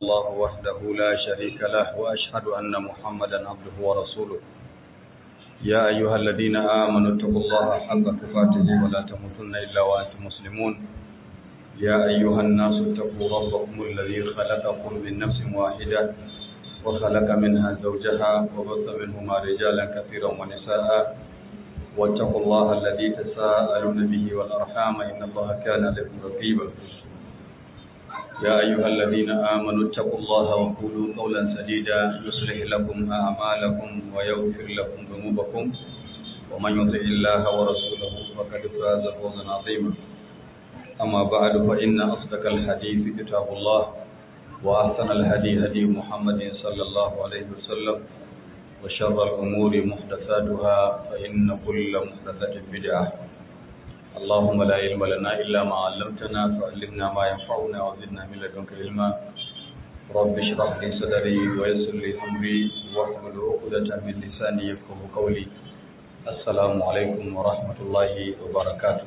الله وحده لا شريك له وأشهد أن محمدا عبده ورسوله يا أيها الذين آمنوا اتقوا الله حق تقاته ولا تموتن إلا وأنتم مسلمون يا أيها الناس اتقوا ربكم الذي خلقكم من نفس واحدة وخلق منها زوجها وبث منهما رجالا كثيرا ونساء واتقوا الله الذي تساءلون به والأرحام إن الله كان لكم رقيبا يا أيها الذين آمنوا اتقوا الله وقولوا قولا سديدا يصلح لكم أعمالكم ويغفر لكم ذنوبكم ومن يطع الله ورسوله فقد فاز فوزا عظيما أما بعد فإن أصدق الحديث كتاب الله وأحسن الهدي هدي محمد صلى الله عليه وسلم وشر الأمور محدثاتها فإن كل محدثة بدعة اللهم لا علم لنا إلا ما علمتنا فعلمنا ما ينفعنا وزدنا من لدنك علما رب اشرح لي صدري ويسر لي أمري واحلل عقدة من لساني يفقهوا قولي السلام عليكم ورحمة الله وبركاته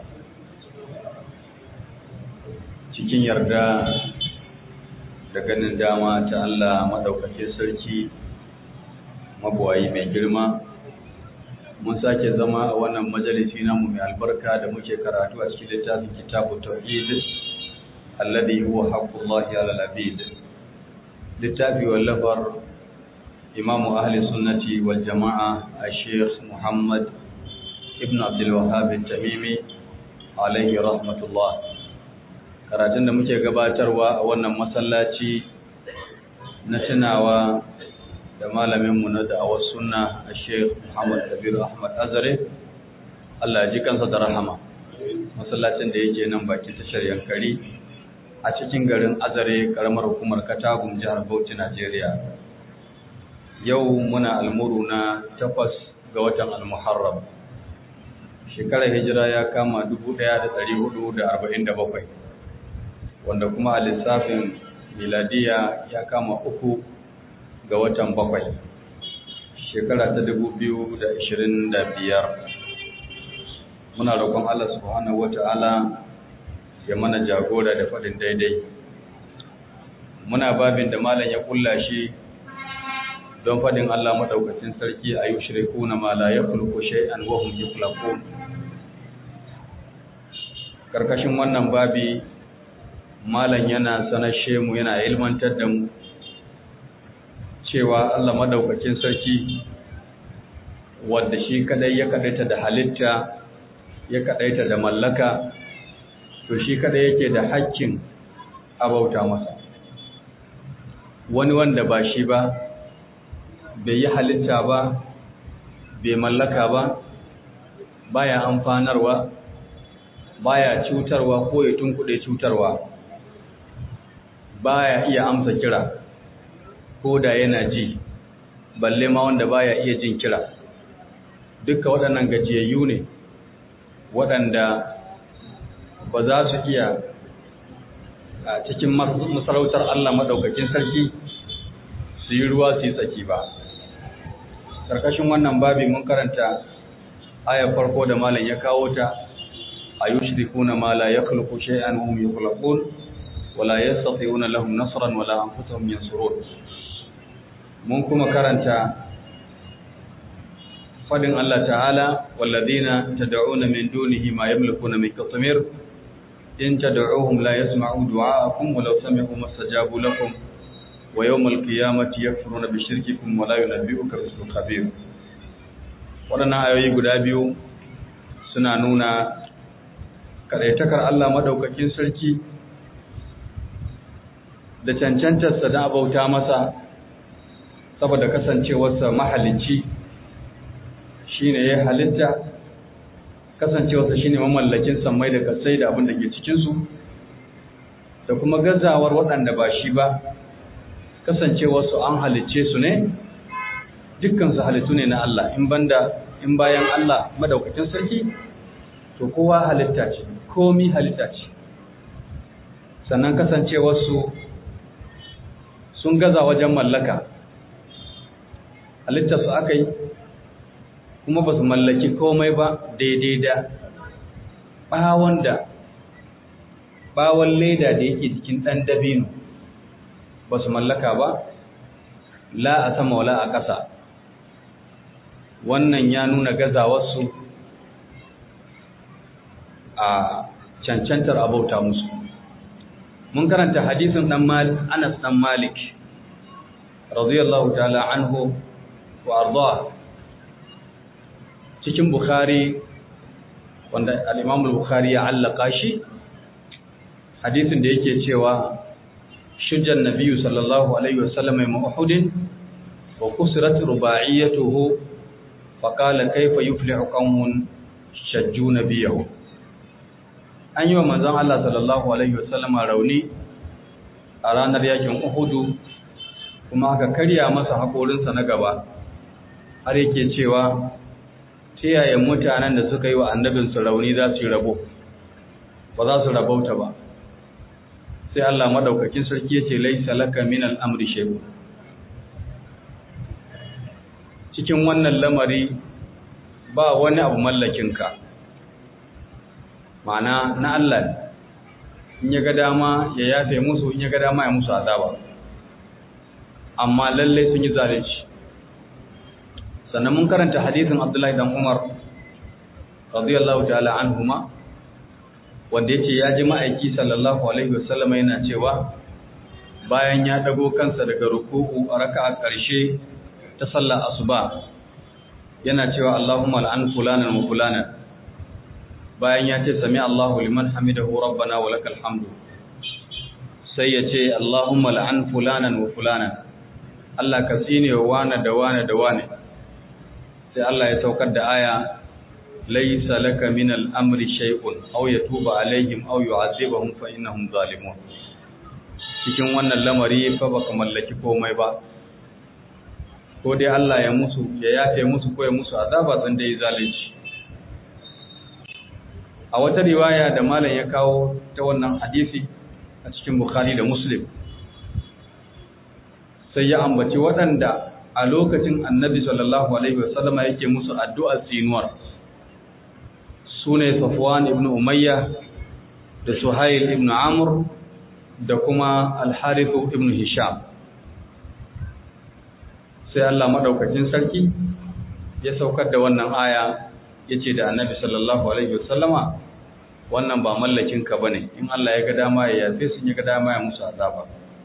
cikin yarda da ganin dama ta Allah madaukakin sarki mabuwayi mai girma mun sake zama a wannan majalisi namu mai albarka da muke karatu a cikin littafin kitabu tauhid alladhi huwa haqqullahi ala al-abid littafi wallafar imamu ahli sunnati wal jama'a al-sheikh muhammad ibn abdul wahhab tamimi alaihi rahmatullah karatun da muke gabatarwa a wannan masallaci na tunawa da malaminmu na da'awar sunna a sheikh muhammad kabir ahmad azare allah ji kansa da rahama masallacin da yake nan bakin tashar yankari a cikin garin azare karamar hukumar katagun jihar bauchi najeriya yau muna almuru na takwas ga watan almuharram shekarar hijira ya kama 1447 wanda kuma a lissafin miladiya ya kama uku ga watan bakwai shekara ta dubu biyu da ishirin da biyar muna roƙon Allah subhanahu wata'ala ya mana jagora da faɗin daidai muna babin da malam ya kulla shi don faɗin Allah maɗaukacin sarki a yi shirku na mala ya kulku shay'an wa hum yukhlaqun karkashin wannan babi malam yana sanashe mu yana ilmantar da mu cewa Allah madaukakin sarki wanda shi kadai ya kadaita da halitta ya kadaita da mallaka to shi kadai yake da haƙƙin abauta masa wani wanda ba shi ba bai yi halitta ba bai mallaka ba baya amfanarwa baya cutarwa ko ya tunkuɗe cutarwa baya iya amsa kira ko da yana ji balle ma wanda baya iya jin kira duka waɗannan gajiyayyu ne waɗanda ba za su iya a cikin masarautar Allah maɗaukakin sarki su yi ruwa su yi tsaki ba ƙarƙashin wannan babi mun karanta ayar farko da malam ya kawo ta a yushrikuna ma la yakhluqu shay'an hum yukhlaqun wala yastati'una lahum nasran wala anfusuhum yansurun mun kuma karanta fadin Allah ta'ala walladina tad'una min dunihi ma yamlikuna min qatmir in tad'uhum la yasma'u du'aakum walau sami'u mastajabu lakum wa yawmal qiyamati yakfuruna bi shirkikum wa la yunabbi'uka bisul khabir wadannan ayoyi guda biyu suna nuna kadaitakar Allah madaukakin sarki da cancantarsa da abauta masa saboda kasancewarsa mahalicci shine ya halitta kasancewarsa shine mamallakin sammai da kasai da abin da ke cikinsu da kuma gazawar waɗanda ba shi ba kasancewarsu an halicce su ne dukkansu halittu ne na Allah in banda in bayan Allah madaukakin sarki to kowa halitta ce komi halitta ce sannan kasancewarsu sun gaza wajen mallaka halittarsu aka yi kuma ba su mallaki komai ba daidai da ɓawon da ɓawon leda da yake jikin ɗan dabino ba su mallaka ba la a sama wala a ƙasa wannan ya nuna gazawarsu a cancantar abauta musu mun karanta hadisin dan Anas dan Malik radiyallahu ta'ala anhu wa arda cikin Bukhari wanda al-Imam al-Bukhari ya allaka shi hadisin da yake cewa shujjan nabiyyu sallallahu alaihi wasallam ma Uhud wa kusirat rubaiyatuhu fa qala kayfa yuflihu qaumun shajju nabiyahu an yi wa manzon Allah sallallahu alaihi wasallam rauni a ranar yakin Uhud kuma aka karya masa hakorinsa na gaba har yake cewa tiyaye mutanen da suka yi wa annabinsu rauni za su yi rabo ba za su rabauta ba sai Allah madaukakin sarki yace laisa laka min al-amri shay'un cikin wannan lamari ba wani abu mallakinka ma'ana na Allah in ya ga dama ya yafe musu in ya ga dama ya musu azaba amma lalle sun yi zalunci sannan mun karanta hadisin Abdullahi dan Umar radiyallahu ta'ala anhuma wanda yace ya ji ma'aiki sallallahu alaihi wasallam yana cewa bayan ya dago kansa daga ruku'u a raka'a karshe ta sallar asuba yana cewa Allahumma al'an fulanan wa fulanan bayan ya ce sami Allahu liman hamidahu rabbana wa lakal hamdu sai ya ce Allahumma la'an fulanan wa fulanan Allah ka tsine wa wane da wane da wane sai Allah ya saukar da aya laysa laka min al-amri shay'un aw yatuba alaihim aw yu'adhibuhum fa innahum zalimun cikin wannan lamari fa baka mallaki komai ba ko dai Allah ya musu ya yafe musu ko ya musu azaba san dai zalunci a wata riwaya da malam ya kawo ta wannan hadisi a cikin Bukhari da Muslim sai ya ambaci waɗanda a lokacin Annabi sallallahu alaihi wasallam yake musu addu'ar tsinuwar sune Safwan ibn Umayya da Suhail ibn Amr da kuma Al-Harith ibn Hisham sai Allah madaukakin sarki ya saukar da wannan aya yace da Annabi sallallahu alaihi wasallama wannan ba mallakin ka bane in Allah ya ga dama ya yafe sun ya ga dama ya musu azaba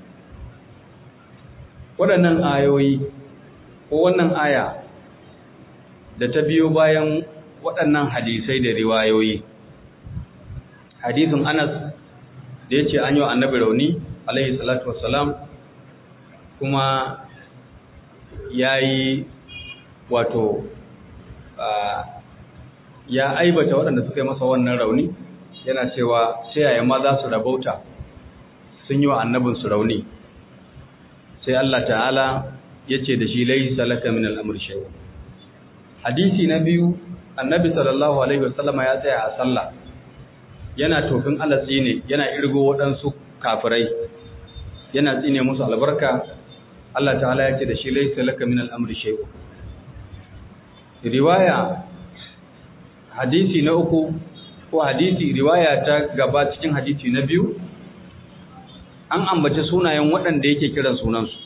waɗannan ayoyi ko wannan aya da ta biyo bayan waɗannan hadisai da riwayoyi hadisin Anas da yace an yi wa Annabi rauni alaihi salatu wassalam kuma yayi wato ya aibata waɗanda suka yi masa wannan rauni yana cewa sai yaya ma za su rabauta sun yi wa annabinsu rauni sai Allah ta'ala ya ce da shi laisa laka min al'amur shay'un hadisi na biyu annabi sallallahu alaihi wasallama ya tsaya a sallah yana tofin alatsi ne yana irgo waɗansu kafirai yana tsine musu albarka Allah ta'ala ya ce da shi laisa laka min al'amur shay'un riwaya hadisi na uku ko hadisi riwaya ta gaba cikin hadisi na biyu an ambace sunayen waɗanda yake kiran sunansu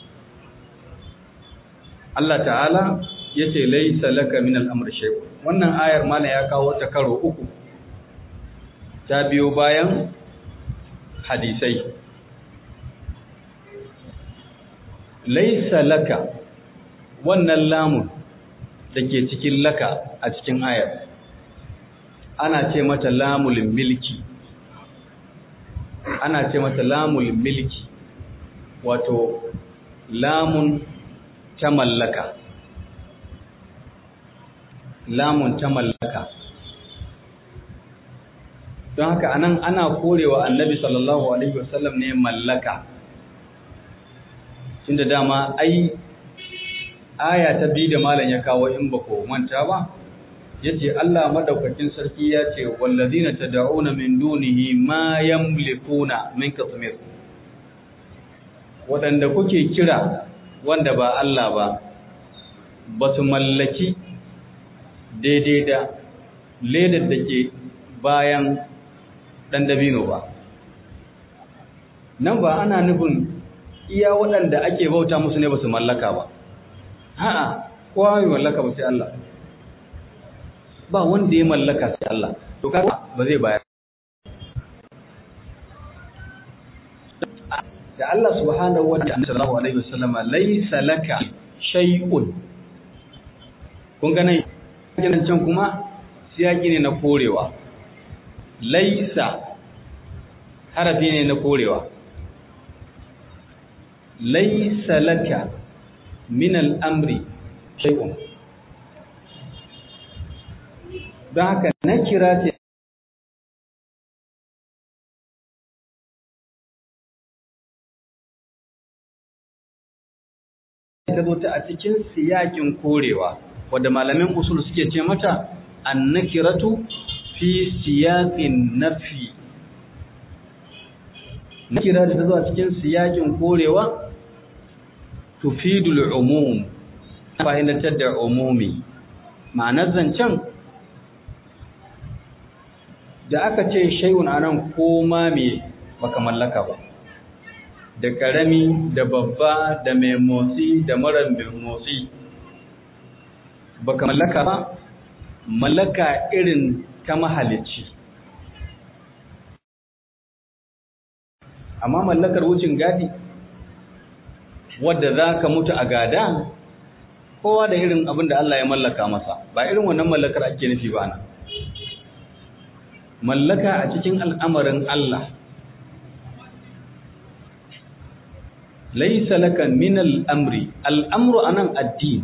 Allah ta'ala ya ce laisa laka min al'amr shay'un wannan ayar mana ya kawo ta karo uku ta biyo bayan hadisai laisa laka wannan lamun da ke cikin laka a cikin ayar ana ce mata lamul milki ana ce mata lamul milki wato lamun ta mallaka lamun ta mallaka don haka anan ana korewa annabi sallallahu alaihi wasallam ne mallaka tunda dama ai aya ta bi da malam ya kawo in ba ko manta ba yace Allah madaukakin sarki ya ce wallazina tad'una min dunihi ma yamlikuna min qatmir wadanda kuke kira wanda ba Allah ba ba su mallaki daidai da ledar da ke bayan dan dabino ba nan ba ana nufin iya waɗanda ake bauta musu ne ba su mallaka ba a'a kowa mai mallaka ba sai Allah ba wanda ya mallaka sai Allah to kaga ba zai bayar da Allah subhanahu wa ta'ala sallallahu alaihi wasallam laysa laka shay'un kun ga nan can kuma siyaki ne na korewa laysa harafi ne na korewa laysa laka min al-amri shay'un don haka na kira ce ta zo ta a cikin siyakin korewa wadda malamin usul suke ce mata annakiratu fi siyaqin nafi nakira da ta zo a cikin siyakin korewa tufidul umum fahimtar da umumi ma'anar zancen da aka ce shay'un anan koma me baka mallaka ba da ƙarami da babba da mai motsi da mara mai motsi baka mallaka ba mallaka irin ta mahalicci amma mallakar wucin gadi wadda za ka mutu a gada kowa da irin abin da Allah ya mallaka masa ba irin wannan mallakar ake nufi ba na mallaka a cikin al'amarin Allah laisa laka min al'amri al'amru anan addini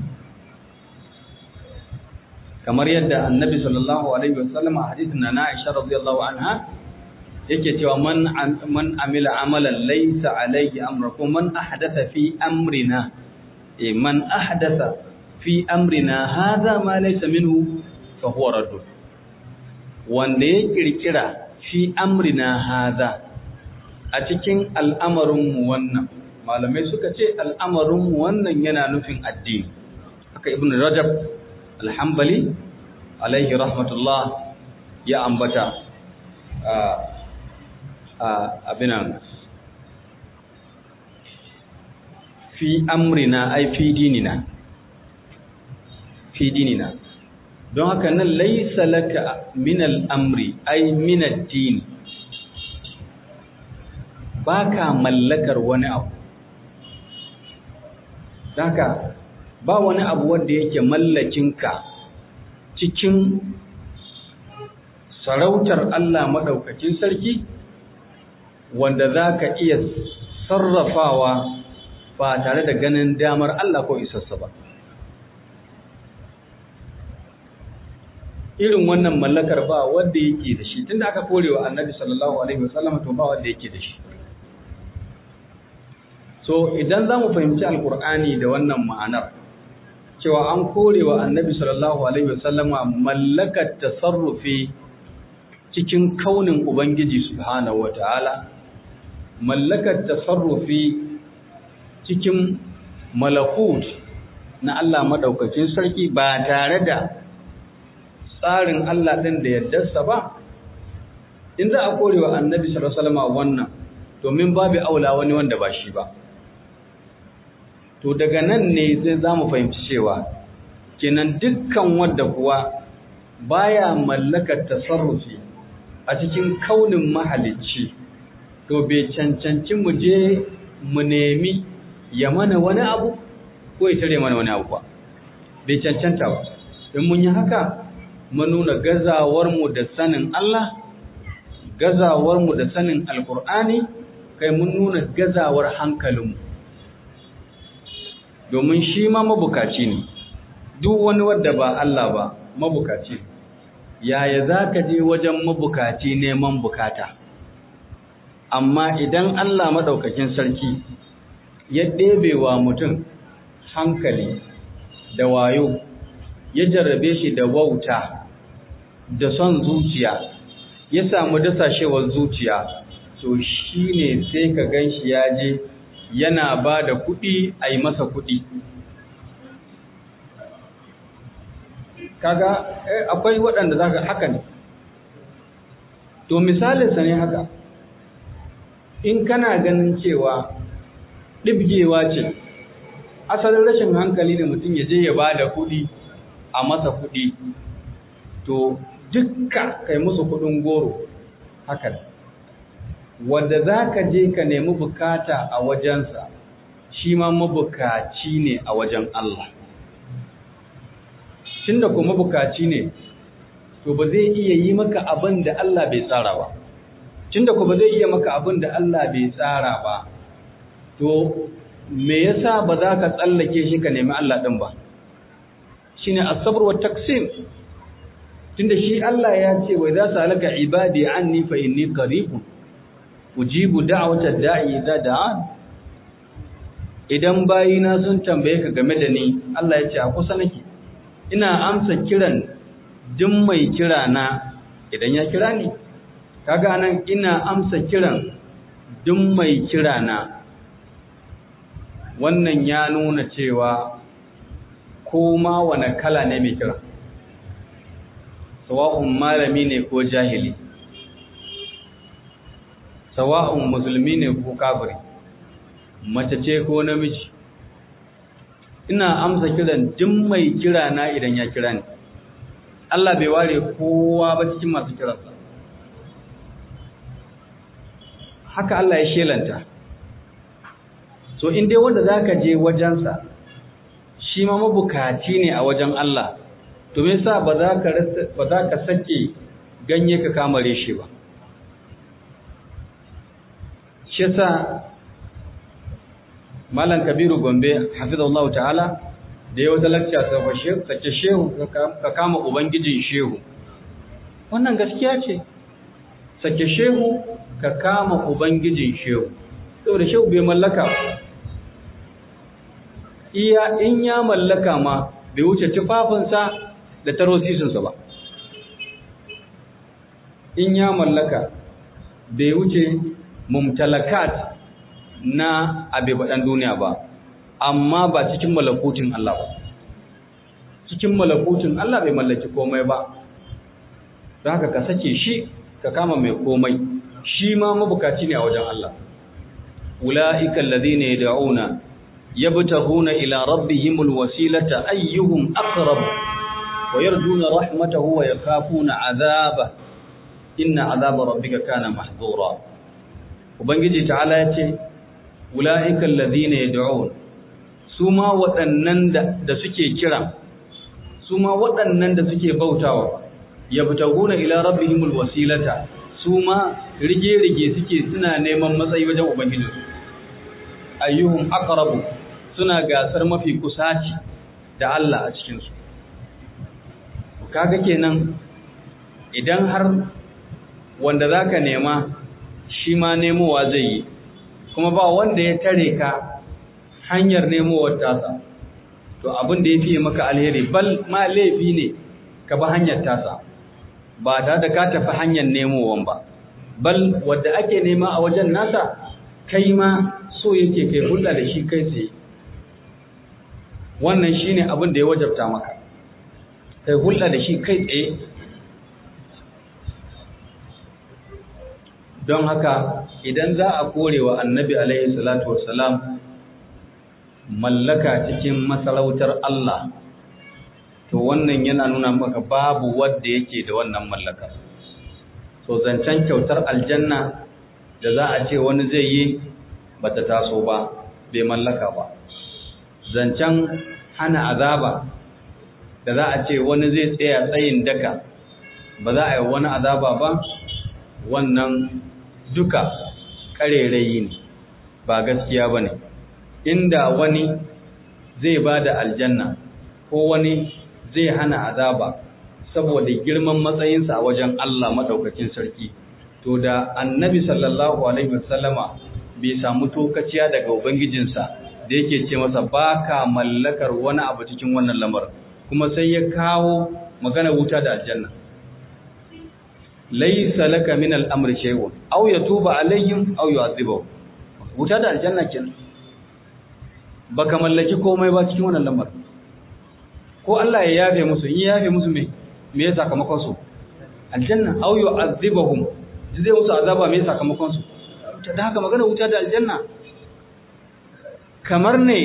kamar yadda annabi sallallahu alaihi wasallam a hadithin na Aisha radiyallahu anha yake cewa man man amila amalan laysa alayhi amru ko man ahdatha fi amrina eh man ahdatha fi amrina hadha ma laysa minhu fa huwa radd wanda ya kirkira fi amrina hadha a cikin al'amarin mu wannan malamai suka ce al'amarin mu wannan yana nufin addini haka ibn rajab alhambali alaihi rahmatullah ya ambata abinan fi amrina ai fi dinina fi dinina don haka nan laisa laka min al'amri ai min addini ba ka mallakar wani abu haka ba wani abu wanda yake mallakinka cikin sarautar Allah maɗaukakin sarki wanda za ka iya sarrafawa ba tare da ganin damar Allah ko isassa ba. Irin wannan mallakar ba wanda yake da shi, tunda aka korewa annabi sallallahu Alaihi wasallam to ba wanda yake da shi. So, idan za mu fahimci Alƙur'ani da wannan ma'anar, cewa an korewa annabi sallallahu Alaihi wasallama mallakar tasarrufi cikin kaunin Ubangiji Subhanahu wa ta'ala, mallakar tasarrufi cikin malakut na Allah maɗaukacin sarki ba tare da tsarin Allah ɗin da yardarsa ba, in za a korewa annabi sallallahu wannan, domin babu aula wani wanda ba shi ba. To daga nan ne zai za mu fahimci cewa, kenan dukkan wadda kuwa baya mallakar tasarrufi a cikin kaunin mahalicci to bai cancanci mu je mu nemi ya mana wani abu ko ya tare mana wani abu ba bai cancanta ba in mun yi haka mun nuna gazawarmu da sanin Allah gazawarmu da sanin alkur'ani kai mun nuna gazawar hankalinmu domin shi ma mabukaci ne duk wani wadda ba Allah ba mabukaci ne yaya za ka je wajen mabukaci neman bukata amma idan Allah maɗaukakin sarki ya ɗebe wa mutum hankali da wayo ya jarrabe shi da wauta da son zuciya ya samu dasashewar zuciya to shi ne sai ka gan shi ya je yana ba da kuɗi a yi masa kuɗi kaga akwai waɗanda za ka haka ne to misalinsa ne haka in kana ganin cewa ɗibgewa ce asalin rashin hankali da mutum ya je ya ba da kuɗi a masa kuɗi to dukka kai musu kuɗin goro haka wanda za ka je ka nemi bukata a wajensa shi ma mabukaci ne a wajen Allah tunda kuma mabukaci ne to ba zai iya yi maka abin da Allah bai tsara ba tunda ko ba zai iya maka abin da Allah bai tsara ba to me yasa ba za ka tsallake shi ka nemi Allah din ba shine as-sabr wa taqsim tunda shi Allah ya ce wa idza salaka ibadi anni fa inni qaribun ujibu da'wata da'i idza da'an idan bayina sun tambaye ka game da ni Allah ya ce a kusa nake ina amsa kiran duk mai kira na idan ya kira ni kaga nan ina amsa kiran duk mai kira na wannan ya nuna cewa ko ma wane kala ne mai kira sawa'un malami ne ko jahili sawa'un musulmi ne ko kafiri mace ce ko namiji ina amsa kiran duk mai kira na idan ya kira ni Allah bai ware kowa ba cikin masu kiransa haka Allah ya shelanta so in dai wanda zaka je wajensa shi ma mabukaci ne a wajen Allah to me yasa ba za ka ba za ka sake ganye ka kamare shi ba shi yasa malam kabiru gombe hafizallahu ta'ala da ya wata lakciya sake shehu ka kama ubangijin shehu wannan gaskiya ce sake shehu ka kama ubangijin shehu saboda shehu bai mallaka iya in ya mallaka ma bai wuce tufafinsa da tarosisinsa ba in ya mallaka bai wuce mumtalakat na abebaɗan duniya ba amma ba cikin malakutin Allah ba cikin malakutin Allah bai mallaki komai ba don haka ka sake shi ka kama mai komai shi ma mabukaci ne a wajen Allah ula'ika alladhina yad'una yabtaghuna ila rabbihimul wasilata ayyuhum aqrab wa yarjuna rahmatahu wa yakhafuna 'adhaba inna 'adhaba rabbika kana mahdhura ubangiji ta'ala yace ula'ika alladhina yad'un su ma waɗannan da suke kira su ma waɗannan da suke bautawa yabtaguna ila rabbihimul wasilata su ma rige-rige suke suna neman matsayi wajen ubangiji ayyuhum aqrabu suna gasar mafi kusaci da Allah a cikin su kaga kenan idan har wanda zaka nema shi ma nemowa zai yi kuma ba wanda ya tare ka hanyar nemowar tasa to abin da ya fiye maka alheri bal ma laifi ne ka ba hanyar tasa ba ta da ka tafi hanyar nemowan ba bal wadda ake nema a wajen nasa kai ma so yake kai hulɗa da shi kai tsaye wannan shine abin da ya wajabta maka kai hulɗa da shi kai tsaye don haka idan za a kore wa annabi alaihi salatu wassalam mallaka cikin masarautar Allah to wannan yana nuna maka babu wanda yake da wannan mallaka to zancen kyautar aljanna da za a ce wani zai yi bata taso ba bai mallaka ba zancen hana azaba da za a ce wani zai tsaya tsayin daka ba za a yi wani azaba ba wannan duka ƙarerayi ne ba gaskiya ba ne inda wani zai ba da aljanna ko wani zai hana azaba saboda girman matsayinsa a wajen Allah maɗaukakin sarki to da annabi sallallahu alaihi wasallama bai samu tokaciya daga ubangijinsa da yake ce masa baka mallakar wani abu cikin wannan lamarin kuma sai ya kawo magana wuta da aljanna laysa laka min al-amri shay'un aw yatuba alaihim aw yu'adhibuhum wuta da aljanna kenan baka mallaki komai ba cikin wannan lamarin ko Allah ya yafe musu in ya yafe musu me me ya sakamakon su aljanna aw yu'adhibuhum zai musu azaba me sakamakon su da haka magana wuta da aljanna kamar ne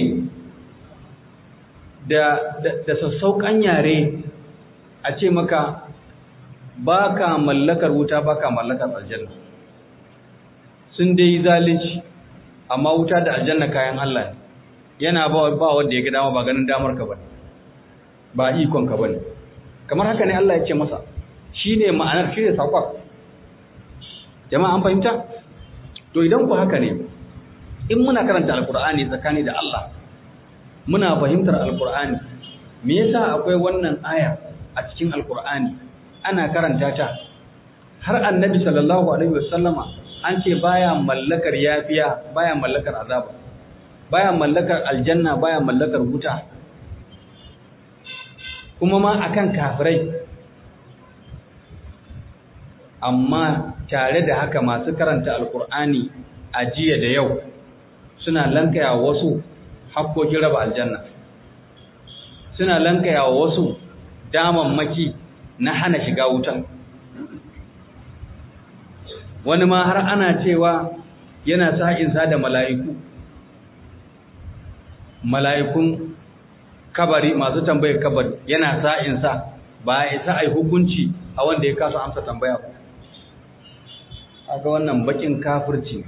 da da sassauƙan yare a ce maka ba ka mallakar wuta ba ka mallakar aljanna sun dai zalunci amma wuta da aljanna kayan Allah ne yana ba ba wanda ya ga dama ba ganin damar ka bane ba ikon ka bane kamar haka ne Allah ya ce masa shine ma'anar shine sakon jama'a an fahimta to idan ku haka ne in muna karanta alkur'ani tsakani da Allah muna fahimtar alkur'ani me yasa akwai wannan aya a cikin alkur'ani ana karanta ta har annabi sallallahu alaihi wasallama an ce baya mallakar yafiya baya mallakar azaba baya mallakar aljanna baya mallakar wuta kuma ma akan kafirai amma tare da haka masu karanta alkur'ani a jiya da yau suna lankaya wasu hakkokin raba aljanna suna lankaya wasu damammaki na hana shiga wutan wani ma har ana cewa yana sa'insa da mala'iku mala'ikun kabari masu tambayar kabari yana sa'insa ba ya isa a yi hukunci a wanda ya kasa amsa tambaya ba aga wannan bakin kafirci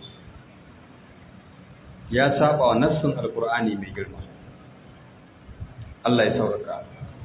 ya saba wa nassin alkur'ani mai girma Allah ya sauraka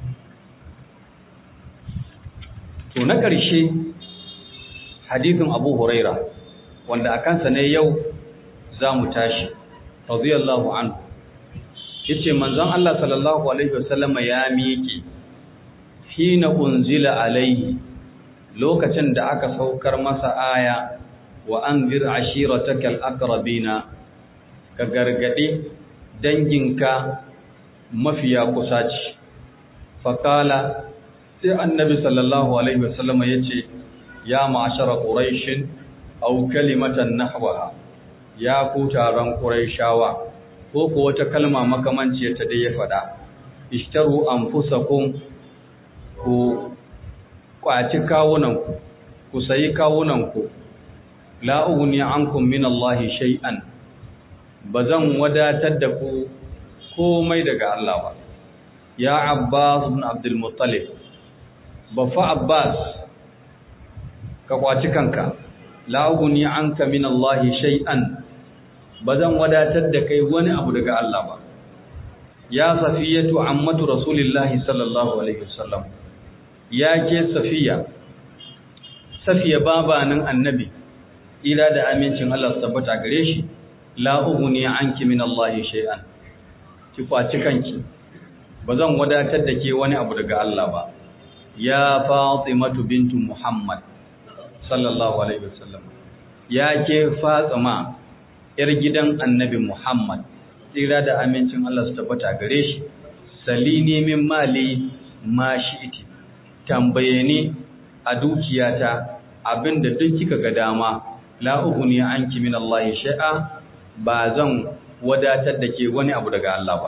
to na ƙarshe hadithin Abu Huraira wanda a kansa ne yau za mu tashi radiyallahu anhu yace manzon Allah sallallahu alaihi wasallama ya miƙe hina unzila alaihi lokacin da aka saukar masa aya wa anzir ashiratakal aqrabina ka gargade danginka mafiya kusaci faqala sai annabi sallallahu alaihi wasallam yace ya ma'ashara quraish aw kalimatan nahwaha ya ku taron quraishawa ko ko wata kalma makamanci ta dai ya fada ishtaru anfusakum ku kwaci kawunanku ku sayi kawunanku la ughni ankum min Allah shay'an bazan wadatar da ku komai daga Allah ba ya Abbas ibn Abdul Muttalib bafa Abbas ka kwaci kanka la ughni anka min Allah shay'an bazan wadatar da kai wani abu daga Allah ba ya safiyatu ammatu rasulillahi sallallahu alaihi wasallam ya ke safiya safiya babanin annabi ila da amincin Allah tabbata gare shi la ughni anki min Allah shay'an ki kwaci kanki bazan wadatar da ke wani abu daga Allah ba ya fatimatu bintu muhammad sallallahu alaihi wasallam ya ke fatima yar gidan annabi muhammad tsira da amincin Allah su tabbata gare shi salini min mali ma shi'ti tambaye ni a dukiyata abinda duk kika ga dama la ughni anki min Allah shay'a ba zan wadatar da ke wani abu daga Allah ba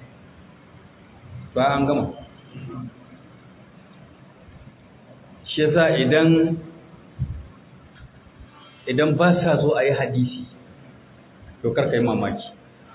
ba an gama shi yasa idan idan ba sa so a yi hadisi to karka yi mamaki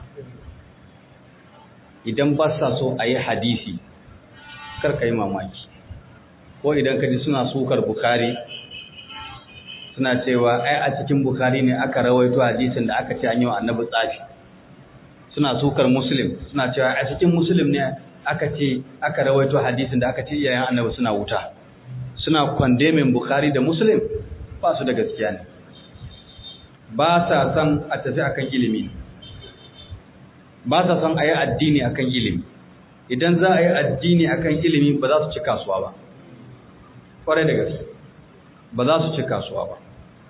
idan ba sa so a yi hadisi karka yi mamaki ko idan ka ji suna sukar bukari suna cewa ai a cikin bukari ne aka rawaito hadisin da aka ce an yi wa annabi tsafi suna sukar muslim suna cewa a cikin muslim ne aka ce aka rawaito hadisin da aka ce iyayen annabi suna wuta suna kwandemin bukari da muslim ba su da gaskiya ne ba sa san a tafi akan ilimi ba sa san a yi addini akan ilimi idan za a yi addini akan ilimi ba za su ci kasuwa ba kwarai da gaske ba za su ci kasuwa ba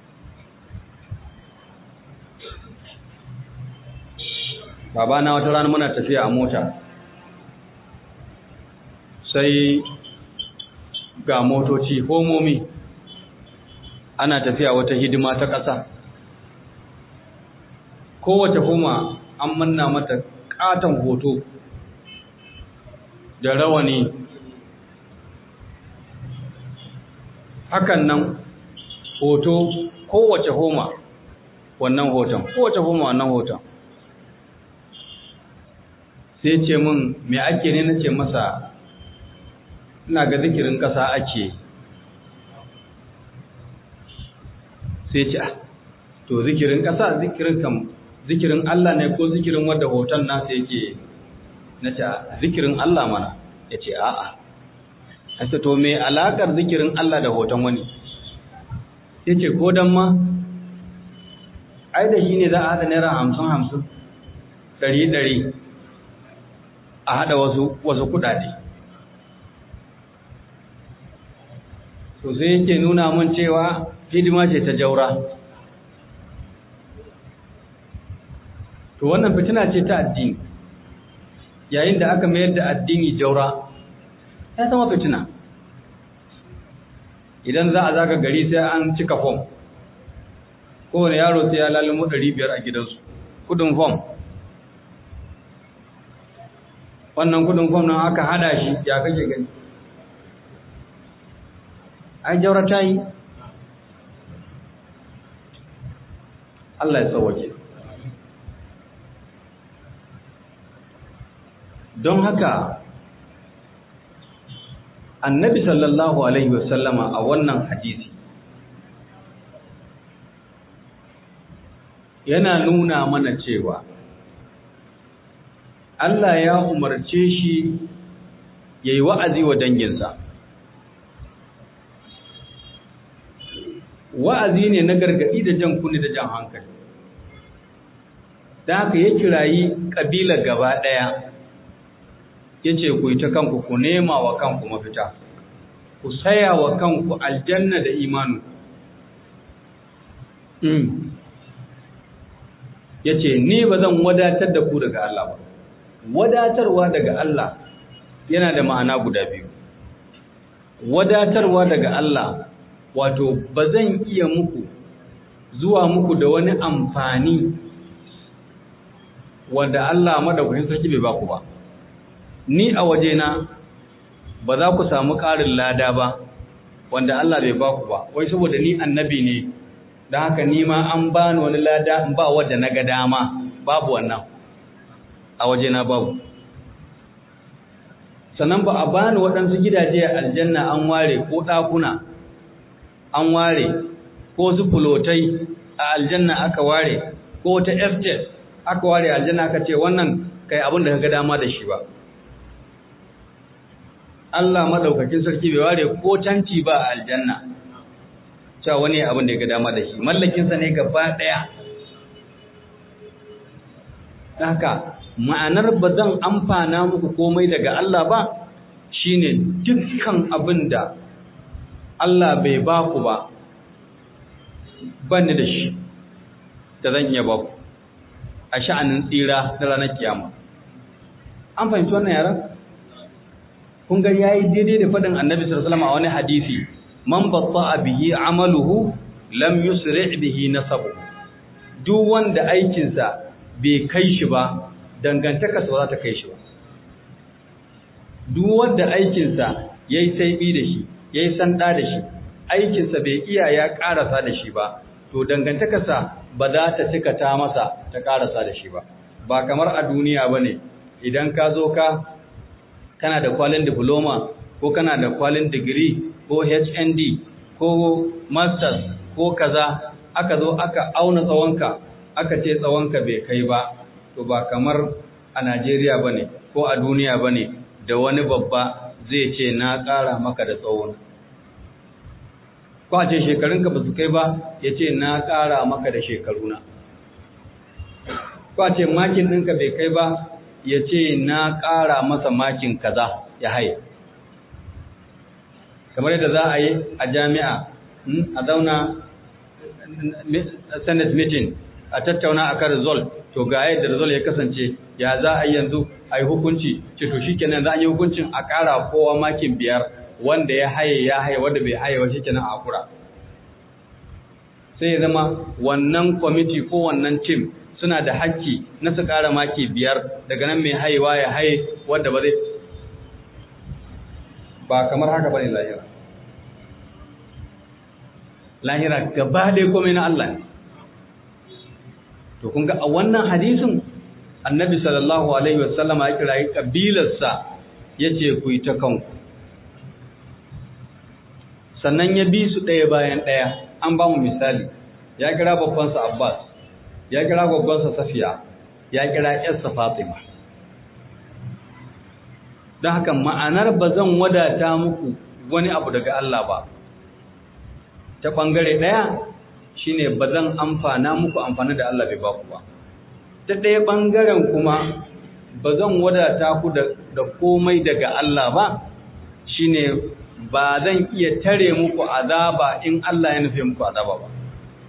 babana wata rana muna tafiya a mota sai ga motoci homomi ana tafiya wata hidima ta ƙasa kowace homa an manna mata ƙaton hoto da rawani hakan nan hoto kowace homa wannan hoton kowace homa wannan hoton sai ce min me ake ne na ce masa ina ga zikirin ƙasa ake sai ce to zikirin ƙasa zikirin kam zikirin Allah ne ko zikirin wadda hoton nasa yake na ce zikirin Allah mana ya ce a'a hasa to me alaƙar zikirin Allah da hoton wani ya ce ko don ma ai da shi ne za a haɗa naira hamsin hamsin ɗari ɗari a haɗa wasu wasu kuɗaɗe to sai yake nuna mun cewa hidima ce ta jaura to wannan fitina ce ta addini yayin da aka mayar da addini jaura ya zama fitina idan za a zaga gari sai an cika fom kowane yaro sai ya lalimo ɗari biyar a gidansu kudin fom wannan kudin fom nan aka hada shi ya kake gani ai jaura ta yi Allah ya sauwake don haka annabi sallallahu alaihi wasallama a wannan hadisi yana nuna mana cewa Allah ya umarce shi ya yi wa'azi wa danginsa wa'azi ne na gargaɗi da jan kuni da jan hankali da haka ya kirayi ƙabila gaba ɗaya ya ce ku yi ta kanku ku nema wa kanku mafita ku saya wa kanku aljanna da imanu ya ce ni ba zan wadatar da ku daga Allah ba wadatarwa daga Allah yana da ma'ana guda biyu wadatarwa daga Allah wato ba zan iya muku zuwa muku da wani amfani wanda Allah madaukakin sarki bai baku ba ni a wajena ba za ku samu ƙarin lada ba wanda Allah bai baku ba wai saboda ni annabi ne don haka ni ma an bani wani lada in ba wadda na ga dama babu wannan a wajena babu sannan ba a bani waɗansu gidaje a aljanna an ware ko ɗakuna an ware ko su fulotai a aljanna aka ware ko ta estate aka ware aljanna aka ce wannan kai abin da ka ga dama da shi ba Allah madaukakin sarki bai ware ko tanti ba a aljanna cewa wani abin da ya ga dama da shi mallakinsa ne gaba ɗaya haka ma'anar ba zan amfana muku komai daga Allah ba shine dukkan abin da Allah bai ba ku ba banni da shi da zan iya ba ku a sha'anin tsira na ranar kiyama an fahimci wannan yaran kun ga yayi daidai da faɗin annabi sallallahu alaihi wasallam a wani hadisi man batta bihi amaluhu lam yusri bihi nasabu duk wanda aikinsa bai kai shi ba dangantakarsa ba za ta kai shi ba duk wanda aikinsa yayi saibi da shi yayi sanda da shi aikinsa bai iya ya karasa da shi ba to dangantakarsa ba za ta cika ta masa ta karasa da shi ba ba kamar a duniya bane idan ka zo ka kana da kwalin diploma ko kana da kwalin digiri ko HND ko masters ko kaza aka zo aka auna tsawonka aka ce tsawonka bai kai ba to ba kamar a Najeriya bane ko a duniya bane da wani babba zai ce na ƙara maka da tsawon ko a ce shekarunka ba su kai ba ya ce na ƙara maka da shekaruna ko a ce makin ɗinka bai kai ba ya ce na ƙara masa makin kaza ya haye kamar yadda za a yi a jami'a a zauna senate meeting a tattauna a kan result to ga yadda result ya kasance ya za a yi yanzu a yi hukunci ce to shi kenan za a yi hukuncin a ƙara kowa makin biyar wanda ya haye ya haye wanda bai haye wa shi kenan a kura sai ya zama wannan kwamiti ko wannan tim suna da hakki na su ƙara maki biyar daga nan mai haiwa ya haye wanda ba zai ba kamar haka ba ne lahira lahira gaba ɗaya komai na Allah ne to kun ga a wannan hadisin annabi sallallahu alaihi wasallama ya kirayi kabilarsa ya ce ku yi ta kanku sannan ya bi su ɗaya bayan ɗaya an ba mu misali ya kira babbansa abbas ya kira babbansa safiya ya kira yarsa fatima don haka ma'anar ba zan wadata muku wani abu daga Allah ba ta ɓangare ɗaya shine ba zan amfana muku amfani da Allah bai baku ba ta ɗaya ɓangaren kuma ba zan wadata ku da komai daga Allah ba shine ba zan iya tare muku azaba in Allah ya nufe muku azaba ba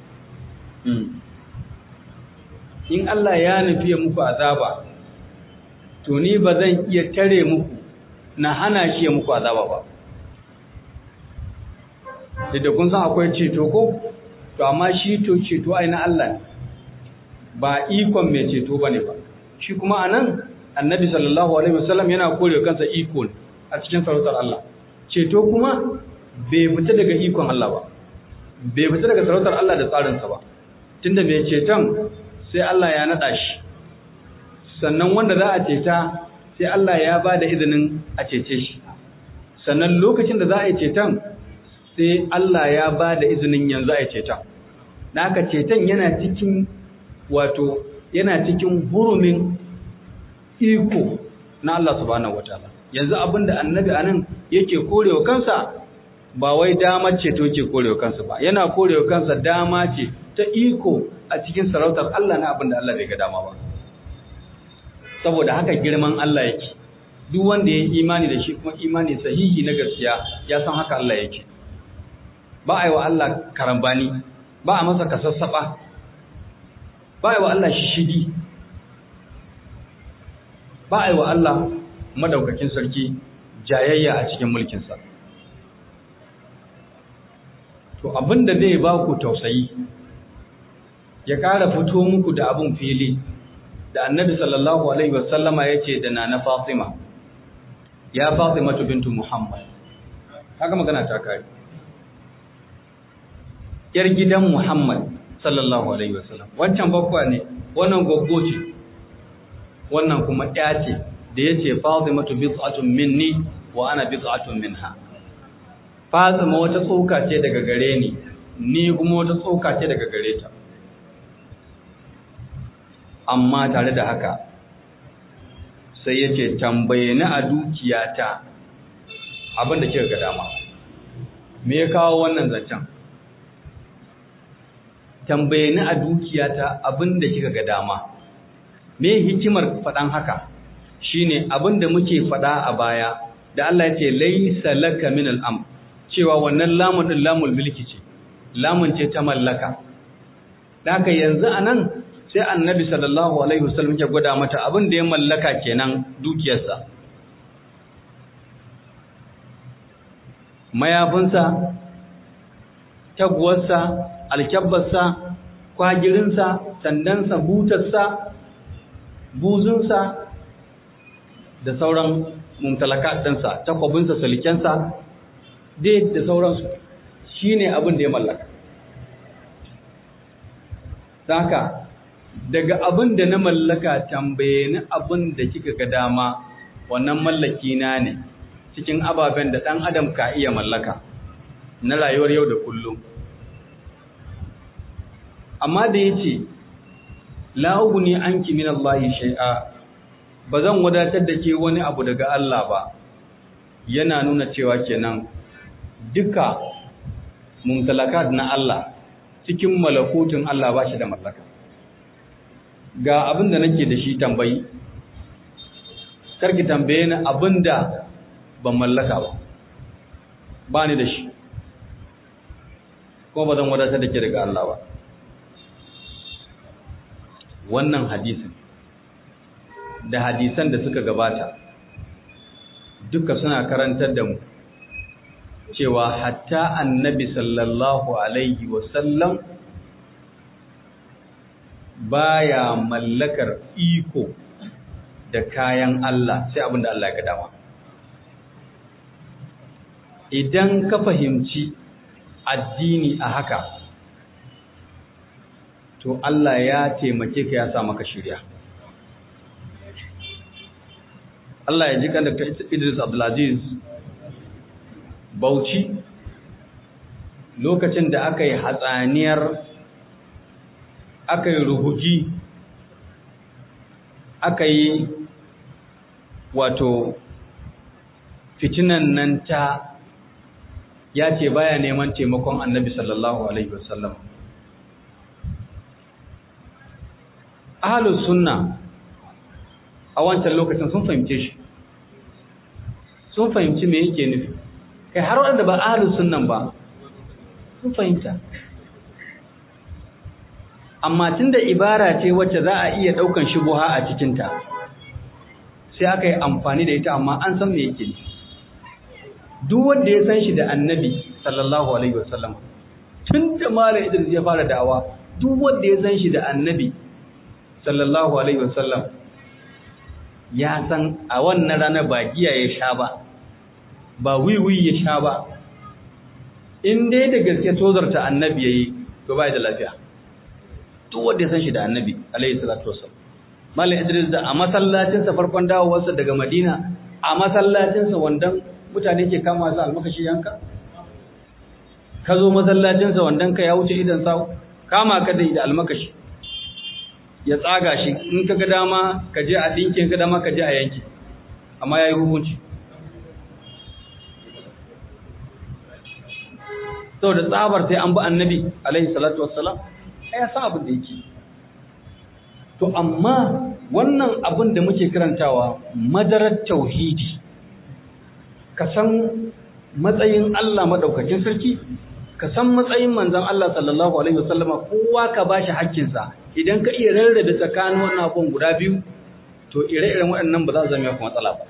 in Allah ya nufe muku azaba to ni ba zan iya tare muku na hana shi ya muku azaba ba da kun san akwai ceto ko to amma shi to ceto ai na Allah ba ikon mai ceto bane ba shi kuma anan annabi sallallahu alaihi wasallam yana kore kansa iko a cikin sarautar Allah ceto kuma bai fita daga ikon Allah ba bai fita daga sarautar Allah da tsarinsa ba tunda mai ceton sai Allah ya nada shi sannan wanda za a ceta sai Allah ya ba da izinin a cece shi sannan lokacin da za a yi ceton sai Allah ya ba da izinin yanzu a yi ceton na haka ceton yana cikin wato yana cikin hurumin iko na Allah subhanahu wataala yanzu abinda annabi anan yake korewa kansa ba wai damar ceto ke korewa kansa ba yana korewa kansa dama ce ta iko a cikin sarautar Allah na abinda Allah bai ga dama ba saboda haka girman Allah yake duk wanda ya imani da shi kuma imani sahihi na gaskiya ya san haka Allah yake ba a yi wa Allah karambani ba a masa kasassaba ba a yi wa Allah shishigi ba a yi wa Allah madaukakin sarki jayayya a cikin mulkinsa to abinda zai ba ku tausayi ya ƙara fito muku da abin fili da annabi sallallahu alaihi wasallama ya ce da nana fatima ya fatima bintu muhammad haka magana ta kare yar gidan muhammad sallallahu alaihi wasallam wancan bakwa ne wannan goggo ce wannan kuma ɗaya ce da ya ce fatimatu bid'atun minni wa ana bid'atun minha fatima wata tsoka ce daga gare ni ni kuma wata tsoka ce daga gare ta amma tare da haka sai ya ce tambaye ni a dukiyata abinda kika ga dama me ya kawo wannan zancen tambaye ni a dukiyata abinda kika ga dama me hikimar faɗan haka shine abinda muke faɗa a baya da Allah ya ce laisa laka min al'am cewa wannan lamun din lamul milki ce lamun ce ta mallaka haka yanzu anan sai annabi sallallahu alaihi wasallam ya gwada mata abin da ya mallaka kenan dukiyarsa mayafinsa taguwarsa alkyabbarsa kwagirinsa sandansa butarsa buzunsa da sauran mumtalaka ɗinsa takwabinsa salikensa dai da sauransu shi ne abin da ya mallaka haka daga abin da na mallaka tambaye ni abin da kika ga dama wannan mallaki na ne cikin ababen da ɗan adam ka iya mallaka na rayuwar yau da kullum amma da ya ce la'ugu ne an ki min Allah shai'a ba zan wadatar da ke wani abu daga Allah ba yana nuna cewa kenan duka mumtalakat na Allah cikin malakutun Allah ba shi da mallaka ga abin da nake da shi tambayi karki tambaye ni abin da ban mallaka ba ba ni da shi kuma ba zan wadatar da ke daga Allah ba wannan hadisin da hadisan da suka gabata duka suna karantar da mu cewa hatta annabi sallallahu alaihi wasallam baya mallakar iko da kayan Allah sai abin da Allah ya ga dama idan ka fahimci addini a haka to Allah ya taimake ka ya sa maka shirya Allah ya ji kan Dr. Idris Abdulaziz Bauchi lokacin da aka yi hatsaniyar aka yi ruhuji aka yi wato fitinan nan ta ya ce baya neman taimakon annabi sallallahu alaihi wasallam ahalus sunna a wancan lokacin sun fahimce shi sun fahimci me yake nufi kai har wanda ba ahalus sunnan ba sun fahimta amma tunda ibara ce wacce za a iya daukan shubuha a cikinta sai aka yi amfani da ita amma an san me yake nufi duk wanda ya san shi da annabi sallallahu alaihi wasallam tun da malam Idris ya fara da'awa duk wanda ya san shi da annabi sallallahu alaihi wasallam ya san a wannan ranar ba giya ya sha ba ba wiwi ya sha ba in dai da gaske tozarta annabi yayi to bai da lafiya duk wanda ya san shi da annabi alaihi salatu wasallam malam Idris da a masallacin sa farkon dawowarsa daga Madina a masallacin sa wandan mutane ke kama su almakashi yanka ka zo masallacinsa wandan ka ya wuce idan sau kama ka da da almakashi ya tsaga shi in ka ga dama ka je a dinkin ka dama ka je a yanki amma ya yi hukunci sau da tsabar sai an bi annabi alaihi salatu wassalam ya sa abin da yake to amma wannan abin da muke karantawa madarar tauhidi ka san matsayin Allah madaukakin sarki ka san matsayin manzon Allah sallallahu alaihi wasallama kowa ka bashi haƙƙinsa idan ka iya rarrabe tsakanin wannan abun guda biyu to ire-iren waɗannan ba za su zama kuma matsala ba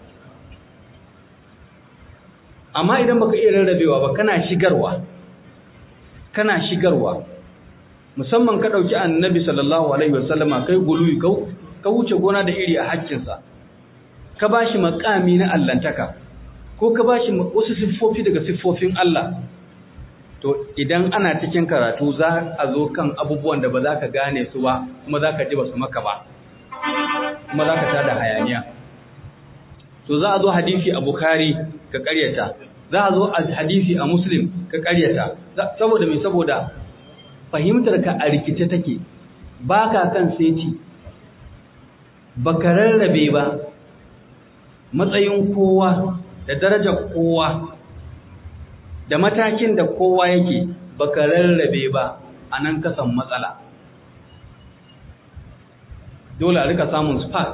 amma idan baka iya rarrabewa ba kana shigarwa kana shigarwa musamman ka dauki annabi sallallahu alaihi wasallama kai guluyi ka wuce gona da iri a haƙƙinsa ka bashi makami na allantaka ko ka ba shi wasu siffofi daga siffofin Allah to idan ana cikin karatu za a zo kan abubuwan da ba za ka gane su ba kuma za ka ji ba su maka ba kuma za ka tada hayaniya to za a zo hadisi a Bukhari ka karyata za a zo a hadisi a Muslim ka karyata saboda mai saboda fahimtar ka a rikice take ba ka kan seti ba ka rarrabe ba matsayin kowa da darajar kowa da matakin da kowa yake baka rarrabe ba a nan kasan matsala dole a rika samun spark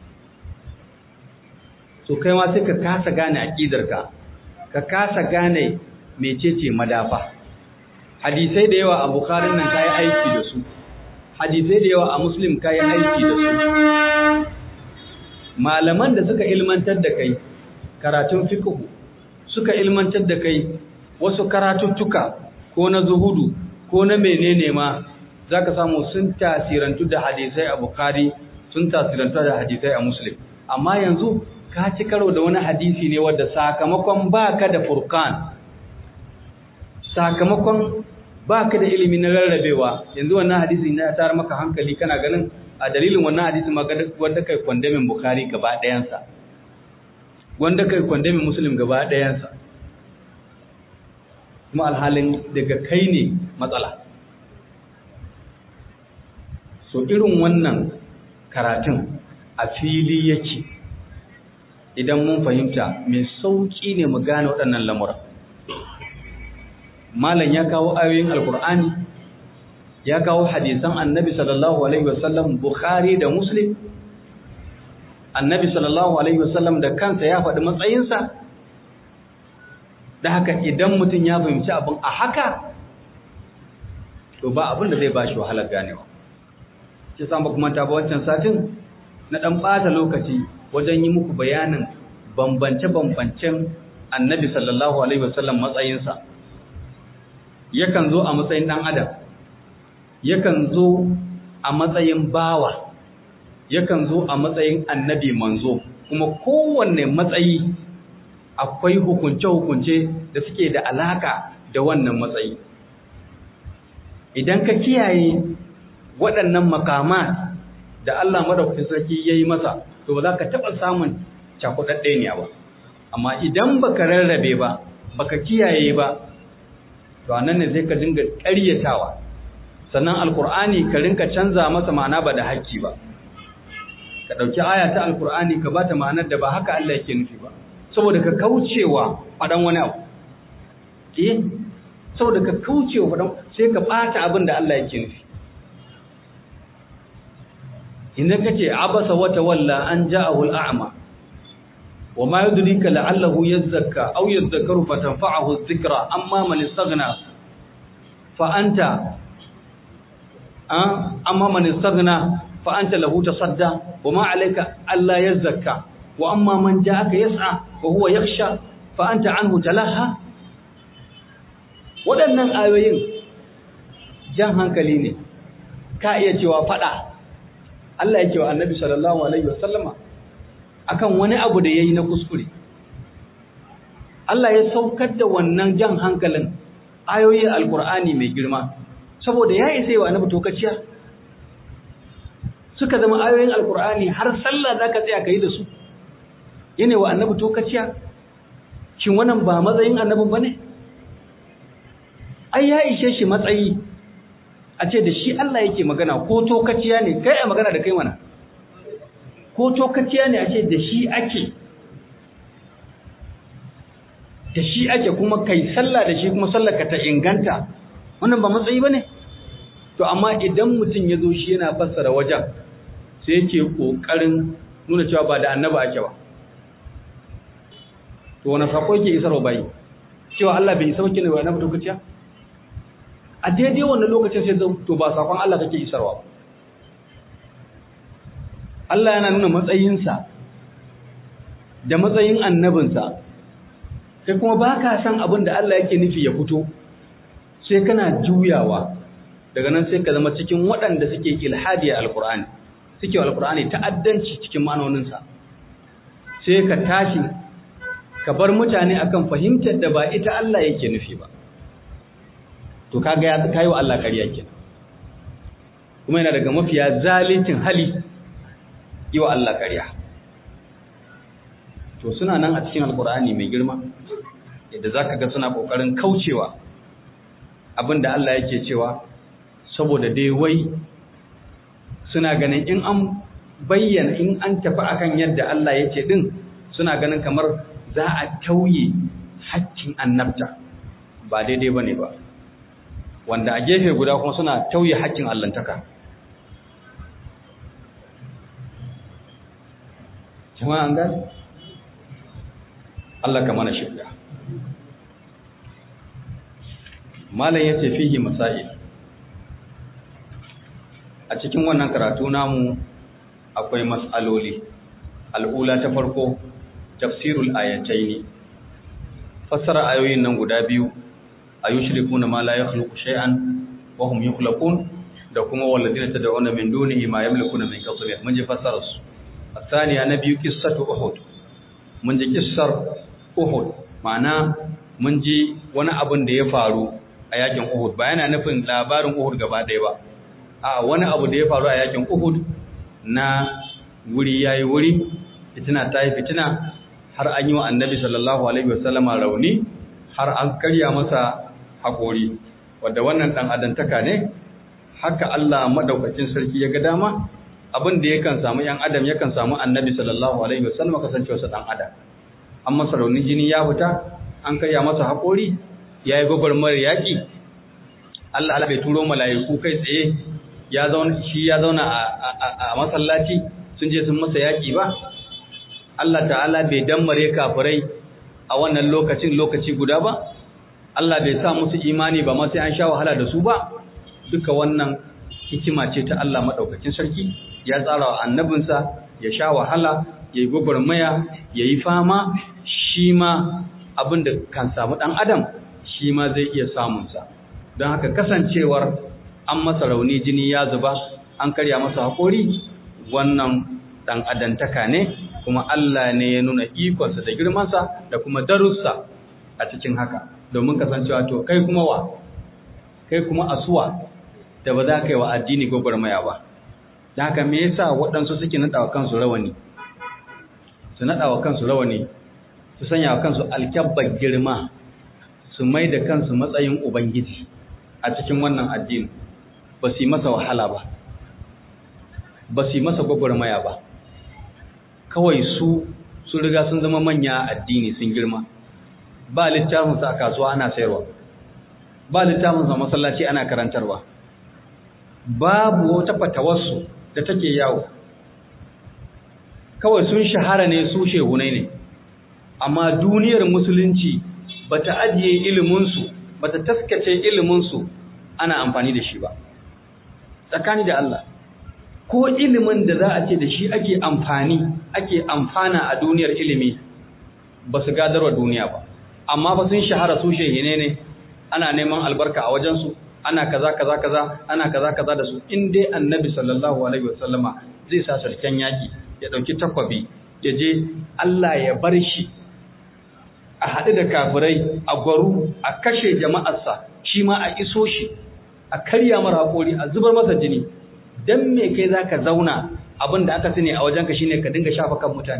so kai ma sai ka kasa gane aƙidarka ka kasa gane mecece madafa hadisai da yawa a bukharin nan kayi aiki da su hadisai da yawa a muslim kayi aiki da su malaman da suka ilmantar da kai karatun fiqh suka ilmantar da kai wasu karatuttuka ko na zuhudu ko na menene ma zaka samu sun tasirantu da hadisai a Bukhari sun tasirantu da hadisai a Muslim amma yanzu ka ci karo da wani hadisi ne wanda sakamakon baka da furqan sakamakon baka da ilimi na rarrabewa yanzu wannan hadisi ne ya tar maka hankali kana ganin a dalilin wannan hadisi ma wanda kai kwandamin Bukhari gaba ɗayansa wanda kai kwandamin Muslim gaba ɗayansa kuma alhalin daga kai ne matsala so irin wannan karatun a fili yake idan mun fahimta mai sauƙi ne mu gane waɗannan lamura malam ya kawo ayoyin alkur'ani ya kawo hadisan annabi sallallahu alaihi wasallam bukhari da muslim annabi sallallahu alaihi wasallam da kansa ya faɗi matsayinsa da haka idan mutum ya fahimci abin a haka to ba abin da zai ba shi wahalar ganewa shi sa ba kuma ta ba wancan satin na ɗan ɓata lokaci wajen yi muku bayanin bambance-bambancen annabi sallallahu alaihi wasallam matsayinsa yakan zo a matsayin ɗan adam yakan zo a matsayin bawa yakan zo a matsayin annabi manzo kuma kowanne matsayi akwai hukunce-hukunce da suke da alaka da wannan matsayi idan ka kiyaye waɗannan makama da Allah madaukakin sarki yayi masa to ba za ka taɓa samun cakuɗaɗɗe ne ba amma idan baka rarrabe ba baka kiyaye ba to anan ne sai ka dinga ƙaryatawa sannan alkur'ani ka rinka canza masa ma'ana ba da haƙƙi ba ka ɗauki aya ta alkur'ani ka ba ta ma'anar da ba haka Allah yake nufi ba saboda ka kaucewa faɗan wani abu eh saboda ka kaucewa faɗan sai ka ɓata abin da Allah yake nufi idan kace abasa wata walla an ja'ahu al'ama wa ma yudrika la'allahu yazakka aw yadhakkaru fatanfa'ahu adh-dhikra amma man istaghna fa anta amma man istaghna fa anta lahu tasadda wa ma alayka alla yazakka wa amma man ja'aka yas'a wa huwa yakhsha fa anta anhu talaha waɗannan ayoyin jan hankali ne ka iya cewa fada Allah ya ce wa Annabi sallallahu alaihi wasallama akan wani abu da yayi na kuskure Allah ya saukar da wannan jan hankalin ayoyin alkur'ani mai girma saboda ya isa wa Annabi tokaciya suka zama ayoyin alkur'ani har sallah zaka tsaya kai da su yana wa Annabi tokaciya shin wannan ba matsayin annabin bane ai ya ishe shi matsayi a ce da shi Allah yake magana ko tokaciya ne kai a magana da kai mana ko tokaciya ne a ce da shi ake da shi ake kuma kai sallah da shi kuma sallar ka ta inganta wannan ba matsayi bane to amma idan mutum ya zo shi yana fassara wajen sai yake kokarin nuna cewa ba da annaba ake ba to wani sako yake isarwa bayi cewa Allah bai isa wakilin wa annabi tokaciya a daidai wannan lokacin sai zan to ba sakon Allah kake isarwa Allah yana nuna matsayinsa da matsayin annabinsa sai kuma ba ka san abin da Allah yake nufi ya fito sai kana juyawa daga nan sai ka zama cikin waɗanda suke ilhadi a alkur'ani suke alkur'ani ta'addanci cikin ma'anoninsa sai ka tashi ka bar mutane akan fahimtar da ba ita Allah yake nufi ba to kaga ya kai wa Allah ƙarya kenan kuma yana daga mafiya zalincin hali yi wa Allah ƙarya to suna nan a cikin alkur'ani mai girma yadda zaka ga suna kokarin kaucewa abinda Allah yake cewa saboda dai wai suna ganin in an bayyana in an tafi akan yadda Allah yake din suna ganin kamar za a tauye haƙƙin annabta ba daidai bane ba wanda a gefe guda kuma suna tauye haƙƙin allantaka jama'a an gani Allah ka mana shirya malam ya ce fihi masail a cikin wannan karatu namu akwai mas'aloli al'ula ta farko tafsirul ayataini fassara ayoyin nan guda biyu ayushrikuna ma la yakhluqu shay'an wa hum yukhlaqun da kuma walladina tad'una min dunihi ma yamlikuna min qatmir mun ji fassara su الثانية نبي قصة أحد من جي قصر أحد معنى mun ji wani abin da ya faru a yakin Uhud ba yana nufin labarin Uhud gaba ɗaya ba a wani abu da ya faru a yakin Uhud na wuri yayi wuri fitina ta yi fitina har an yi wa annabi sallallahu alaihi wasallama rauni har an karya masa haƙori wadda wannan ɗan adantaka ne haka Allah madaukakin sarki ya ga dama abin da yakan samu ‘yan adam yakan samu annabi sallallahu alaihi wasallam kasancewarsa ɗan adam an masa raunin jini ya fita an karya masa haƙori ya yi gwagwarmar yaƙi Allah Allah bai turo mala'iku kai tsaye ya zauna shi ya zauna a masallaci sun je sun masa yaƙi ba Allah ta'ala bai dammare kafirai a wannan lokacin lokaci guda ba Allah bai sa musu imani ba ma sai an sha wahala da su ba duka wannan hikima ce ta Allah madaukakin sarki ya tsara wa annabinsa ya sha wahala ya yi gwagwarmaya ya yi fama shi ma abin da kan samu ɗan adam shi ma zai iya samunsa don haka kasancewar an masa rauni jini ya zuba an karya masa haƙori wannan ɗan adantaka ne kuma Allah ne ya nuna ikonsa da girmansa da kuma darussa a cikin haka domin kasancewa to kai kuma wa kai kuma asuwa da ba za ka yi wa addini gwagwarmaya ba da haka me yasa waɗansu suke naɗa wa kansu rawani su naɗa wa kansu rawani su sanya wa kansu alkyabbar girma su mai da kansu matsayin ubangiji a cikin wannan addini ba su yi masa wahala ba ba su yi masa gwagwarmaya ba kawai su su riga sun zama manya addini sun girma ba littafinsa a kasuwa ana sayarwa ba littafinsa a masallaci ana karantarwa babu wata fatawarsu da take yawo kawai sun shahara ne su shehunai ne amma duniyar musulunci bata ajiye iliminsu bata taskace iliminsu ana amfani da shi ba tsakani da Allah ko ilimin da za a ce da shi ake amfani ake amfana a duniyar ilimi ba su gadarwa duniya ba amma ba sun shahara su shehine ne ana neman albarka a wajensu ana kaza kaza kaza ana kaza kaza da su in dai annabi sallallahu alaihi wasallama zai sa sarken yaki ya dauki takwabi ya je Allah ya bar shi a haɗu da kafirai a gwaru a kashe jama'arsa shi ma a iso shi a karya mara haƙori a zubar masa jini don me kai za ka zauna abin da aka sani a wajenka shine ka dinga shafa kan mutane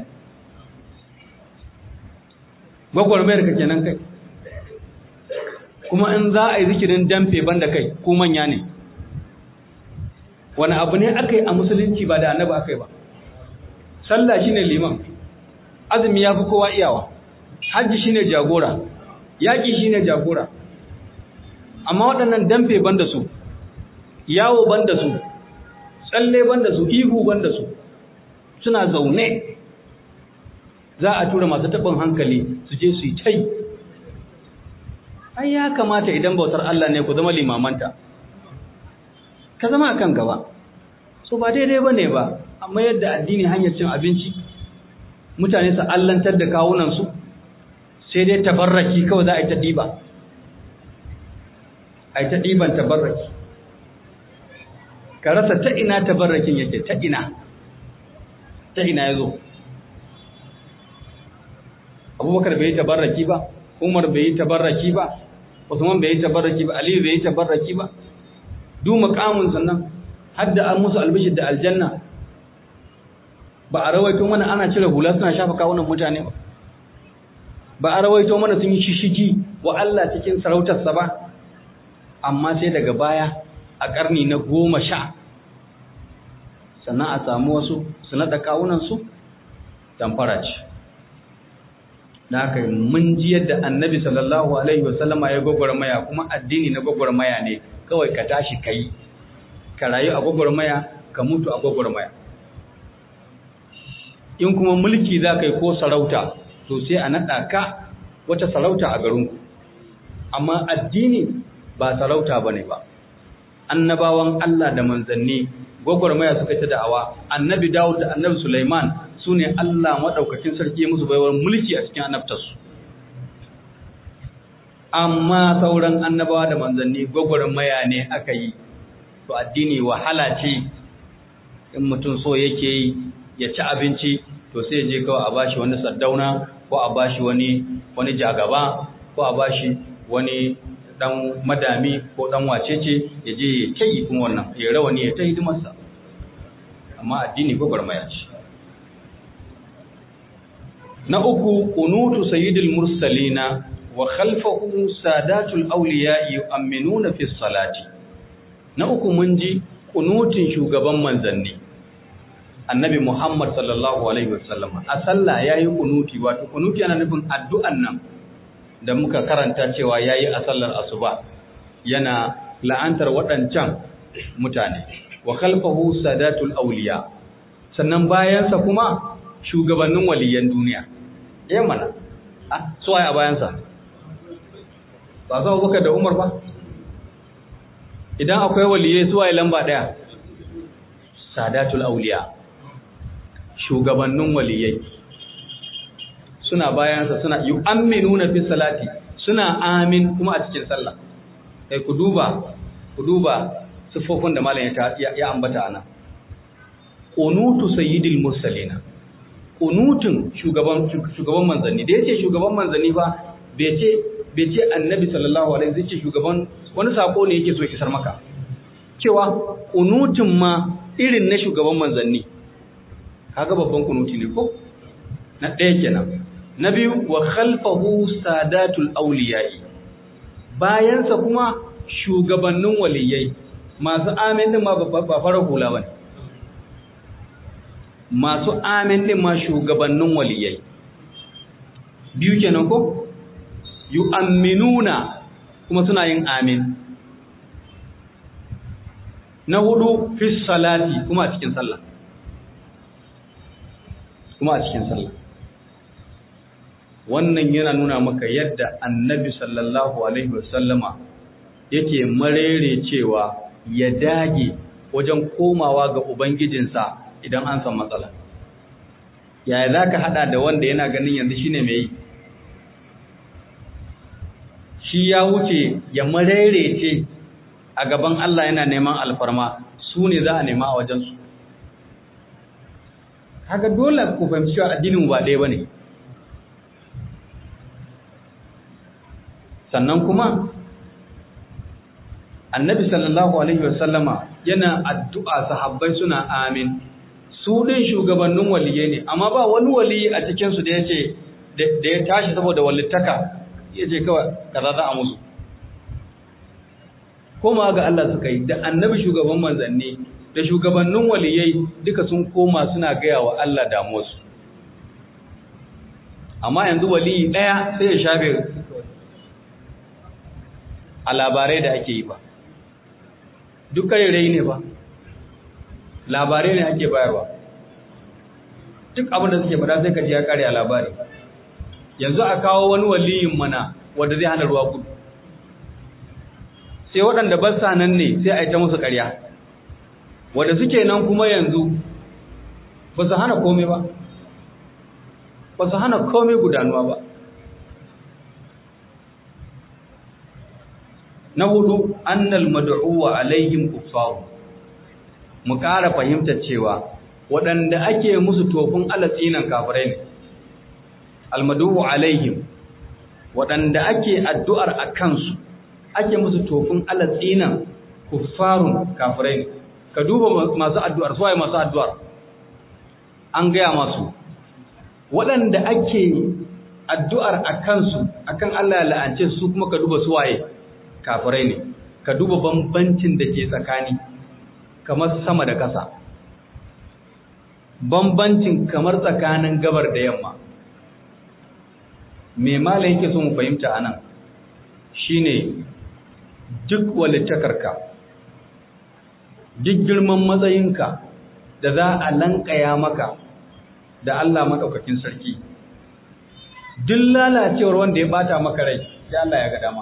gwagwarmayar ka kenan kai kuma in za a yi zikirin damfe banda kai ko manya ne wani abu ne aka yi a musulunci ba da annabi aka yi ba sallah shine liman azumi ya fi kowa iyawa hajji shine jagora yaƙi shine jagora amma waɗannan damfe banda su yawo banda su tsalle banda su ihu banda su suna zaune za a tura masu taɓin hankali su je su yi tai ai ya kamata idan bautar Allah ne ku zama limamanta ka zama akan gaba so ba daidai bane ba amma yadda addini hanyar cin abinci mutane su allantar da kawunansu sai dai tabarraki kawai za a yi ta ɗiba a yi ta ɗiban tabarraki ka rasa ta ina tabarrakin yake ta ina ta ina ya zo abubakar bai yi tabarraki ba umar bai yi tabarraki ba usman bai yi tabarraki ba aliyu bai yi tabarraki ba du makamun sannan har da an musu albishir da aljanna ba a rawaito mana ana cire hula suna shafa kawunan mutane ba ba a rawaito mana sun yi shishigi wa Allah cikin sarautarsa ba amma sai daga baya a ƙarni na goma sha sannan a samu wasu su naɗa kawunansu tamfara ce da haka mun ji yadda annabi sallallahu alaihi wasallama ya gwagwarmaya kuma addini na gwagwarmaya ne kawai ka tashi ka yi ka rayu a gwagwarmaya ka mutu a gwagwarmaya in kuma mulki za ka yi ko sarauta to sai a naɗa ka wata sarauta a garinku amma addini ba sarauta ba ne ba annabawan Allah da manzanni gwagwarmaya suka ta da'awa annabi Dawud da annabi Sulaiman su ne Allah maɗaukakin sarki musu baiwar mulki a cikin annabtarsu amma sauran annabawa da manzanni gwagwarmaya ne aka yi to addini wahala ce in mutum so yake yi ya ci abinci to sai je kawai a bashi wani saddauna ko a bashi wani wani jagaba ko a bashi wani dan madami ko dan wacece ya je ya kai kuma wannan ya rawani ya ta hidimarsa amma addini gwagwarmaya ce na uku kunutu sayyidil mursalina wa khalfahu sadatul awliya yu'minuna fi salati na uku mun ji kunutin shugaban manzanni annabi Muhammad sallallahu alaihi wasallam a sallah yayi kunuti wato kunuti yana nufin addu'an nan da muka karanta cewa yayi a sallar asuba yana la'antar waɗancan mutane wa khalfahu sadatul awliya sannan bayansa kuma shugabannin waliyan duniya eh mana ah so a bayansa ba za Abubakar da Umar ba idan akwai waliyai su waye lamba daya sadatul awliya shugabannin waliyai suna bayansa suna yu'minuna fi salati suna amin kuma a cikin sallah kai ku duba ku duba sifofin da malam ya ya ambata ana qunutu sayyidil mursalina qunutun shugaban shugaban manzanni da yace shugaban manzanni ba bai ce bai ce annabi sallallahu alaihi wasallam ce shugaban wani sako ne yake so ya kisar maka cewa qunutun ma irin na shugaban manzanni kaga babban kunuti ne ko na ɗaya kenan na biyu wa khalfahu sadatul awliya'i bayansa kuma shugabannin waliyai masu amin din ma ba fara hula bane masu amin din ma shugabannin waliyai biyu kenan ko yu'minuna kuma suna yin amin na hudu fi salati kuma a cikin sallah kuma a cikin sallah wannan yana nuna maka yadda annabi sallallahu alaihi wasallama yake marere cewa ya dage wajen komawa ga ubangijinsa idan an san matsala yaya za ka hada da wanda yana ganin yanzu shine mai yi shi ya wuce ya marere ce a gaban Allah yana neman alfarma su ne za a nema a wajensu haka dole ku fahimci cewa addinin ba ɗaya ba ne sannan kuma annabi sallallahu alaihi wasallama yana addu'a sahabbai suna amin su ɗin shugabannin waliye ne amma ba wani waliyi a cikinsu da ya ce da ya tashi saboda walittaka ya ce kawai kaza za a musu koma ga Allah suka yi da annabi shugaban manzanni da shugabannin waliyai duka sun koma suna gaya wa Allah damuwarsu amma yanzu waliyi ɗaya sai ya shafe a labarai da ake yi ba duk rai ne ba labarai ne ake bayarwa duk abin da suke bada sai ka ji ya kare a labari yanzu a kawo wani waliyin mana wanda zai hana ruwa gudu sai waɗanda ba sa nan ne sai a yi ta musu ƙarya wanda suke nan kuma yanzu ba su hana komai ba ba su hana komai gudanuwa ba na hudu annal mad'uwa alaihim kuffaru mu ƙara fahimtar cewa waɗanda ake musu tofin alatsinan kafirai ne almadu'u alaihim waɗanda ake addu'ar a kansu ake musu tofin alatsinan kuffarun kafirai ne ka duba masu addu'ar suwaye masu addu'ar an gaya masu waɗanda ake addu'ar a kansu akan Allah la'ance su kuma ka duba suwaye kafirai ne ka duba bambancin da ke tsakani kamar sama da ƙasa bambancin kamar tsakanin gabar da yamma me mala yake so mu fahimta anan shine duk walittakarka duk girman matsayinka da za a lankaya maka da Allah madaukakin sarki duk lalacewar wanda ya bata maka rai sai Allah ya ga dama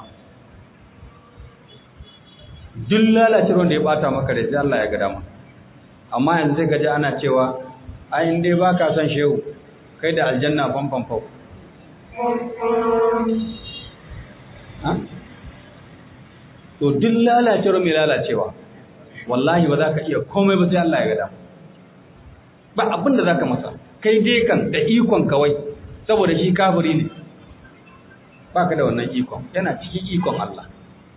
duk lalacewar wanda ya bata maka rai sai Allah ya ga dama amma yanzu sai gaji ana cewa ai in dai baka son shehu kai da aljanna fanfan fau to duk lalacewar mai lalacewa wallahi ba za ka iya komai ba sai Allah ya gada ba abin da za ka masa kai dai kan da ikon kawai saboda shi kafiri ne ba ka da wannan ikon yana cikin ikon Allah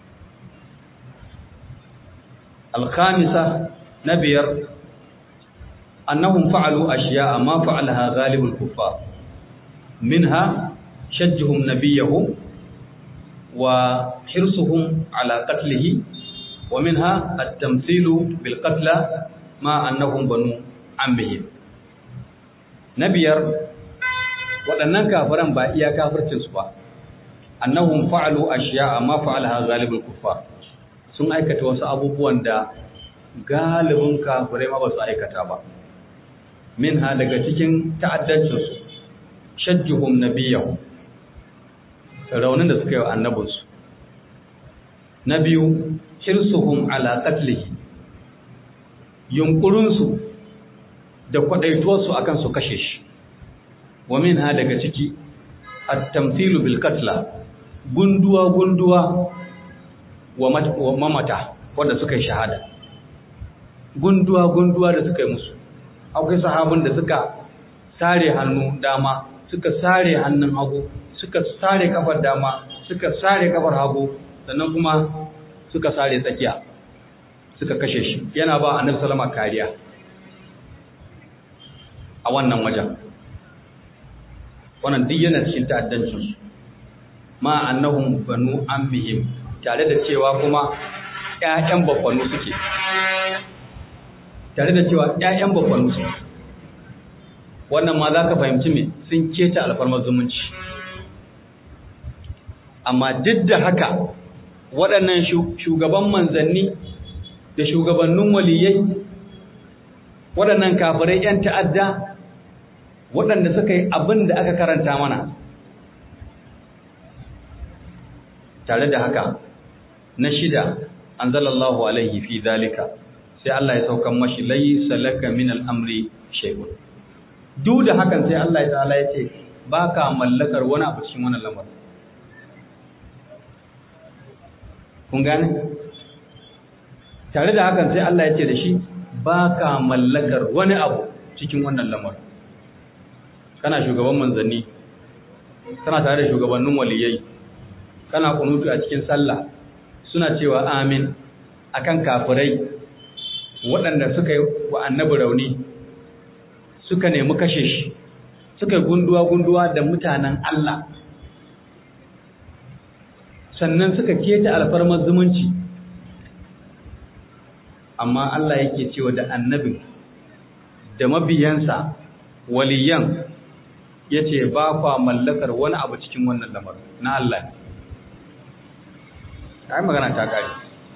alkhamisa na biyar annahum fa'alu ashiya ma fa'alaha ghalibul kuffar minha shajjuhum nabiyahum wa hirsuhum ala qatlihi wa minha at-tamthilu bil qatla ma annahum banu ammihim nabiyar waɗannan kafiran ba iya kafircin su ba annahum fa'alu ashiya ma fa'alaha ghalibul kuffar sun aikata wasu abubuwan da galibin kafirai ma ba su aikata ba minha daga cikin ta'addancinsu shajjuhum nabiyahu raunin da suka yi wa annabinsu na biyu hirsuhum ala qatlihi yunkurinsu da kwadaituwarsu akan su kashe shi wa minha daga ciki at-tamthilu bil qatla gunduwa gunduwa wa mamata wanda suka yi shahada gunduwa gunduwa da suka yi musu akwai sahabin da suka sare hannu dama suka sare hannun hagu suka sare kafar dama suka sare kafar hagu sannan kuma suka sare tsakiya suka kashe shi yana ba annabi sallama kariya a wannan wajen wannan duk yana cikin ta'addancin su ma annahum banu ammihim tare da cewa kuma ƴaƴan baffanu suke tare da cewa ƴaƴan baffanu suke wannan ma za ka fahimci me sun keta alfarmar zumunci amma duk da haka waɗannan shugaban manzanni da shugabannin waliyai waɗannan kafirai 'yan ta'adda waɗanda suka yi abin da aka karanta mana tare da haka na shida an zalallahu alaihi fi zalika sai Allah ya saukan mashi laisa laka min al'amri shay'un duk da hakan sai Allah ya ta'ala ya ce ba ka mallakar wani abu cikin wannan lamarin kun gane tare da hakan sai Allah ya ce da shi ba ka mallakar wani abu cikin wannan lamarin kana shugaban manzanni kana tare da shugabannin waliyai kana kunutu a cikin sallah suna cewa amin akan kafirai waɗanda suka yi wa annabi rauni suka nemi kashe shi suka yi gunduwa-gunduwa da mutanen Allah sannan suka keta alfarmar zumunci amma Allah yake cewa da annabin da mabiyansa waliyan ya ce ba kwa mallakar wani abu cikin wannan lamarin na Allah ne ai magana ta kare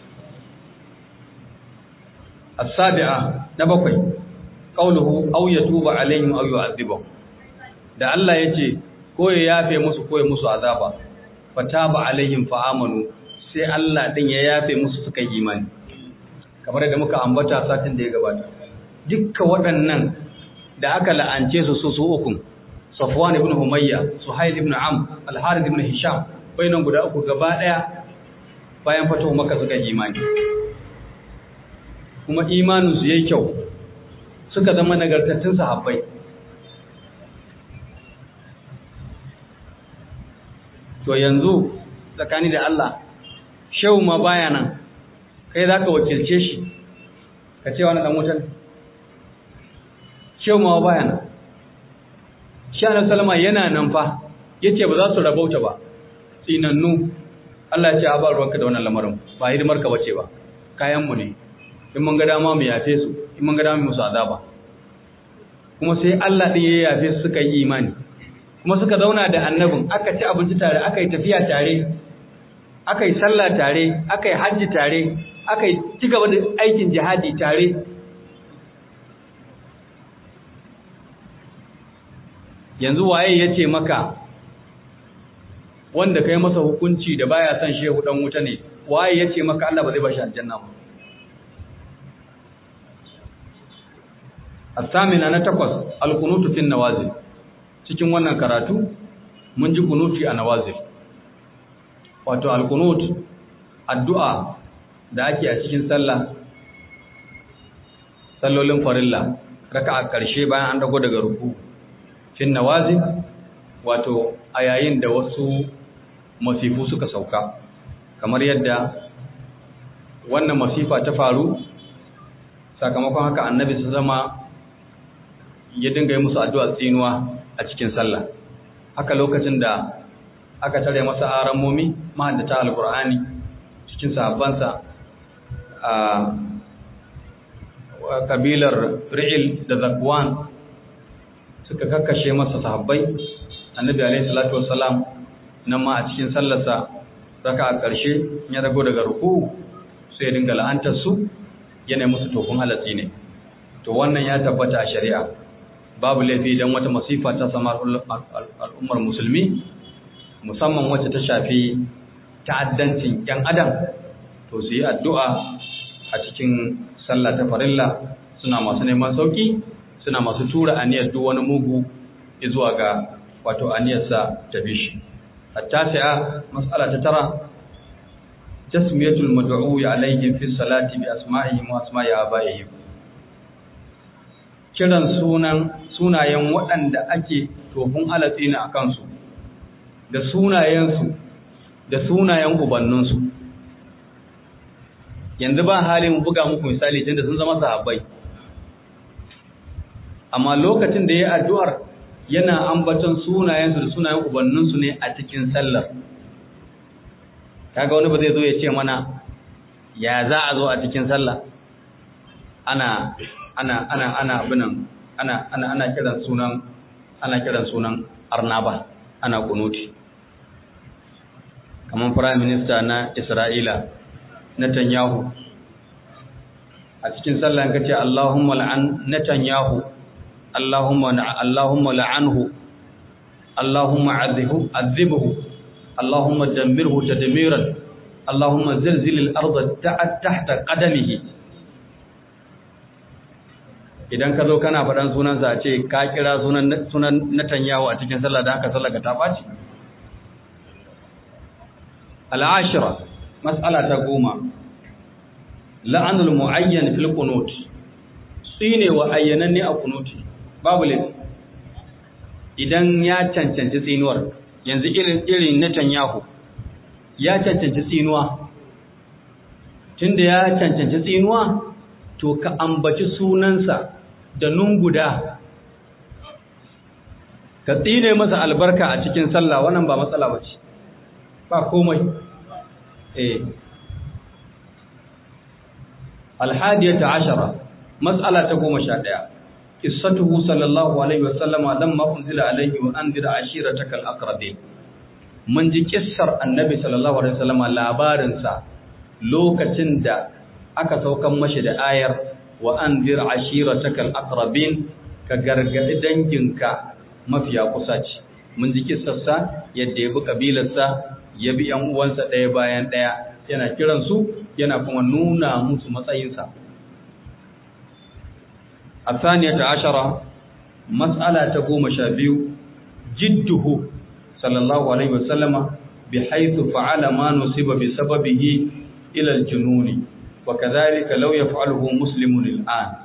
as-sabi'a na bakwai qauluhu aw yatuba alaihim aw yu'adhibahum da Allah yace ko ya yafe musu ko ya musu azaba fataba alaihim fa amanu sai Allah din ya yafe musu suka yi imani kamar da muka ambata satin da ya gabata dukkan waɗannan da aka la'ance su su su uku Safwan ibn Humayya Suhail ibn Am Al-Harith ibn Hisham bainan guda uku gaba daya bayan fatuwa maka suka yi imani kuma imanin su yayi kyau suka zama nagartattun sahabbai to yanzu tsakani da Allah shehu ma baya nan kai za ka wakilce shi ka ce wani ɗan wutan shehu ma baya nan shi ana salama yana nan fa ya ce ba za su rabauta ba tsinannu Allah ya ce a ba ruwanka da wannan lamarin ba hidimar ka bace ba kayanmu ne in mun ga dama mu yafe su in mun ga dama musu azaba kuma sai Allah ɗin ya yafe su suka yi imani kuma suka zauna da annabin aka ci abinci tare aka yi tafiya tare aka yi sallah tare aka yi hajji tare aka yi ci gaba da aikin jihadi tare yanzu waye ya ce maka wanda kai masa hukunci da baya son shehu dan wuta ne waye ya ce maka Allah ba zai bashi aljanna ba الثامنة na takwas alkunutu fin nawazil cikin wannan karatu mun ji kunuti a nawazil wato alkunut addu'a da ake a cikin sallah sallolin farilla raka'a karshe bayan an dago daga ruku fin nawazil wato a yayin da wasu masifu suka sauka kamar yadda wannan masifa ta faru sakamakon haka annabi su zama ya dinga yi musu addu'a tsinuwa a cikin sallah haka lokacin da aka tare masa aramomi mahaddata alkur'ani cikin sahabbansa a kabilar ri'il da zakwan suka kakkashe masa sahabbai annabi alaihi salatu wassalam nan ma a cikin sallarsa raka a ƙarshe ya dago daga ruku sai ya dinga la'antar su yana musu tofin halatsi ne to wannan ya tabbata a shari'a babu laifi idan wata masifa ta sama al'ummar musulmi musamman wacce ta shafi ta'addancin ‘yan adam to su yi addu'a a cikin sallah ta farilla suna masu neman sauki suna masu tura aniyar duk wani mugu zuwa ga wato aniyarsa ta bishi hatta fi'a matsala ta tara tasmiyatul mad'u alayhim fi salati bi asma'ihim wa asma'i abaihim kiran sunan sunayen waɗanda ake tofin alatsina a kansu da sunayensu da sunayen ubanninsu yanzu ba halin buga muku misali tunda sun zama sahabbai amma lokacin da ya addu'ar yana ambaton sunayensu da sunayen ubanninsu ne a cikin sallar kaga wani ba zai zo ya ce mana ya za a zo a cikin sallah ana ana ana ana abinan ana ana ana kiran sunan ana kiran sunan arnaba ana kunuti kamar prime minister na Isra'ila Netanyahu a cikin sallah ka ce Allahumma la'an Netanyahu Allahumma Allahumma la'anhu Allahumma azibhu azibhu Allahumma dammirhu tadmiran Allahumma zilzil al-ardh tahta qadamihi idan ka zo kana faɗan sunansa a ce ka kira sunan sunan Netanyahu a cikin sallah da haka sallah ka ta baci al-ashira mas'ala ta goma la'anul mu'ayyan fil qunut shine wa ayyananne a kunuti babu laifi idan ya cancanci tsinuwar yanzu irin irin Netanyahu ya cancanci tsinuwa tunda ya cancanci tsinuwa to ka ambaci sunansa da nunguda ka tsine masa albarka a cikin sallah wannan ba matsala bace ba komai eh الحادية عشرة مسألة تقوم شادية قصته صلى الله عليه وسلم لما أنزل عليه وأنذر عشيرتك الأقربين من جي كسر النبي صلى الله عليه وسلم لابارنسا لوكacin da aka saukan mashi da ayar wa anzir ashiratakal aqrabin ka gargadi danginka mafiya kusa ce mun ji kissarsa yadda ya bi kabilarsa ya bi yan uwansa ɗaya bayan ɗaya yana kiransu yana kuma nuna musu matsayinsa a saniyata ashara matsala ta goma sha biyu jidduhu sallallahu alaihi wasallama bi haithu fa'ala ma nusiba bi sababihi ila al-jununi wa kadhalika law yaf'aluhu muslimun al-an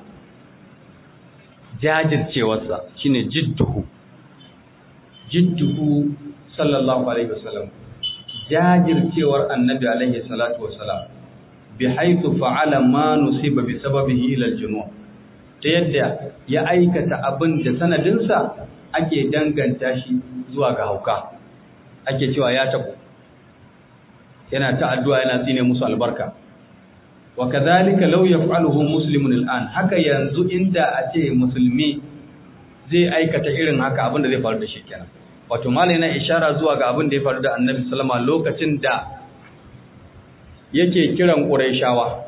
jajircewarsa shine jidduhu jidduhu sallallahu alaihi wasallam jajircewar annabi alaihi salatu wasalam bi haythu fa'ala ma nusiba bi sababihi ila al-junun ta yadda ya aikata abin da sanadinsa ake danganta shi zuwa ga hauka ake cewa ya tabo yana ta addu'a yana tsine musu albarka wa kadhalika law yaf'aluhu muslimun al'an haka yanzu inda a ce musulmi zai aikata irin haka abin da zai faru da shi kenan wato malai na ishara zuwa ga abin da ya faru da annabi sallama lokacin da yake kiran ƙuraishawa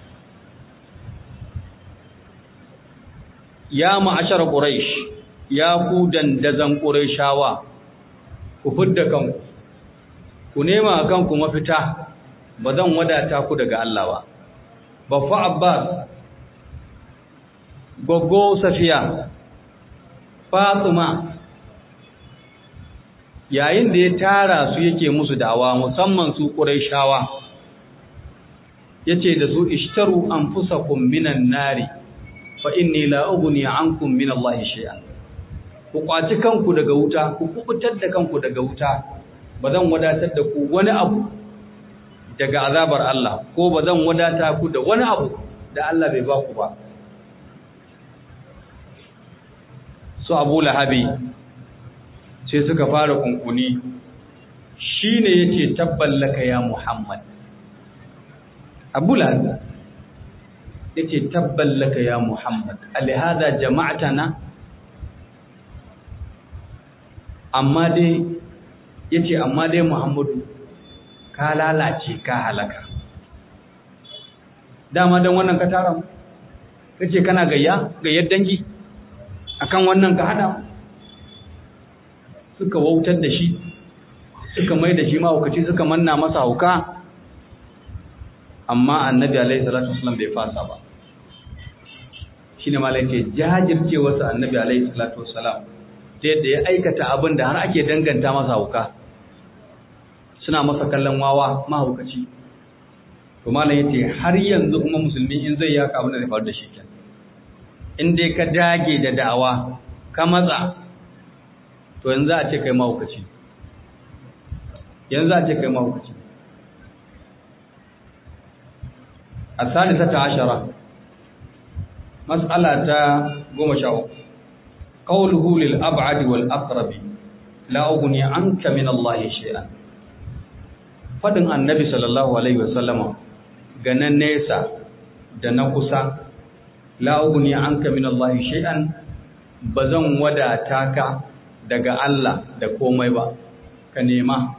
ya ma'ashar ƙuraish ya ku dandazan ƙuraishawa ku fidda kanku ku nema kanku mafita ba zan wadata ku daga Allah ba baffa abbas goggo safiya fatima yayin da ya tara su yake musu dawa musamman su ƙuraishawa yace da su ishtaru anfusakum minan nari fa inni la ughni ankum min Allah shay'an ku kwaci kanku daga wuta ku kubutar da kanku daga wuta bazan wadatar da ku wani abu daga azabar Allah ko bazan wadata ku da wani abu da Allah bai ba ku ba su Abu Lahabi sai suka fara kunkuni shine yace tabballaka ya Muhammad Abu Lahab yace tabballaka ya Muhammad alihada jama'atana amma dai yace amma dai Muhammadu ka lalace ka halaka dama dan wannan ka tara mu kace kana gayya gayyar dangi akan wannan ka hada suka wautar da shi suka mai da shi mahaukaci suka manna masa hauka amma annabi alaihi salatu wasallam bai fasa ba shine malaka jajircewarsa annabi alaihi salatu wasallam ta yadda ya aikata abin da har ake danganta masa hauka suna masa kallon wawa mahaukaci to malam yace har yanzu kuma musulmi in zai yaka abin da zai faru da shi kenan in dai ka dage da da'awa ka matsa to yanzu a ce kai mahaukaci yanzu a ce kai mahaukaci الثالثة عشرة مسألة قوم شاو qawluhu lil ab'ad wal aqrab la ughni anka min Allah shay'an fadin annabi sallallahu alaihi wasallama ga nan nesa da na kusa la ughni anka min Allah shay'an bazan wadata ka daga Allah da komai ba ka nema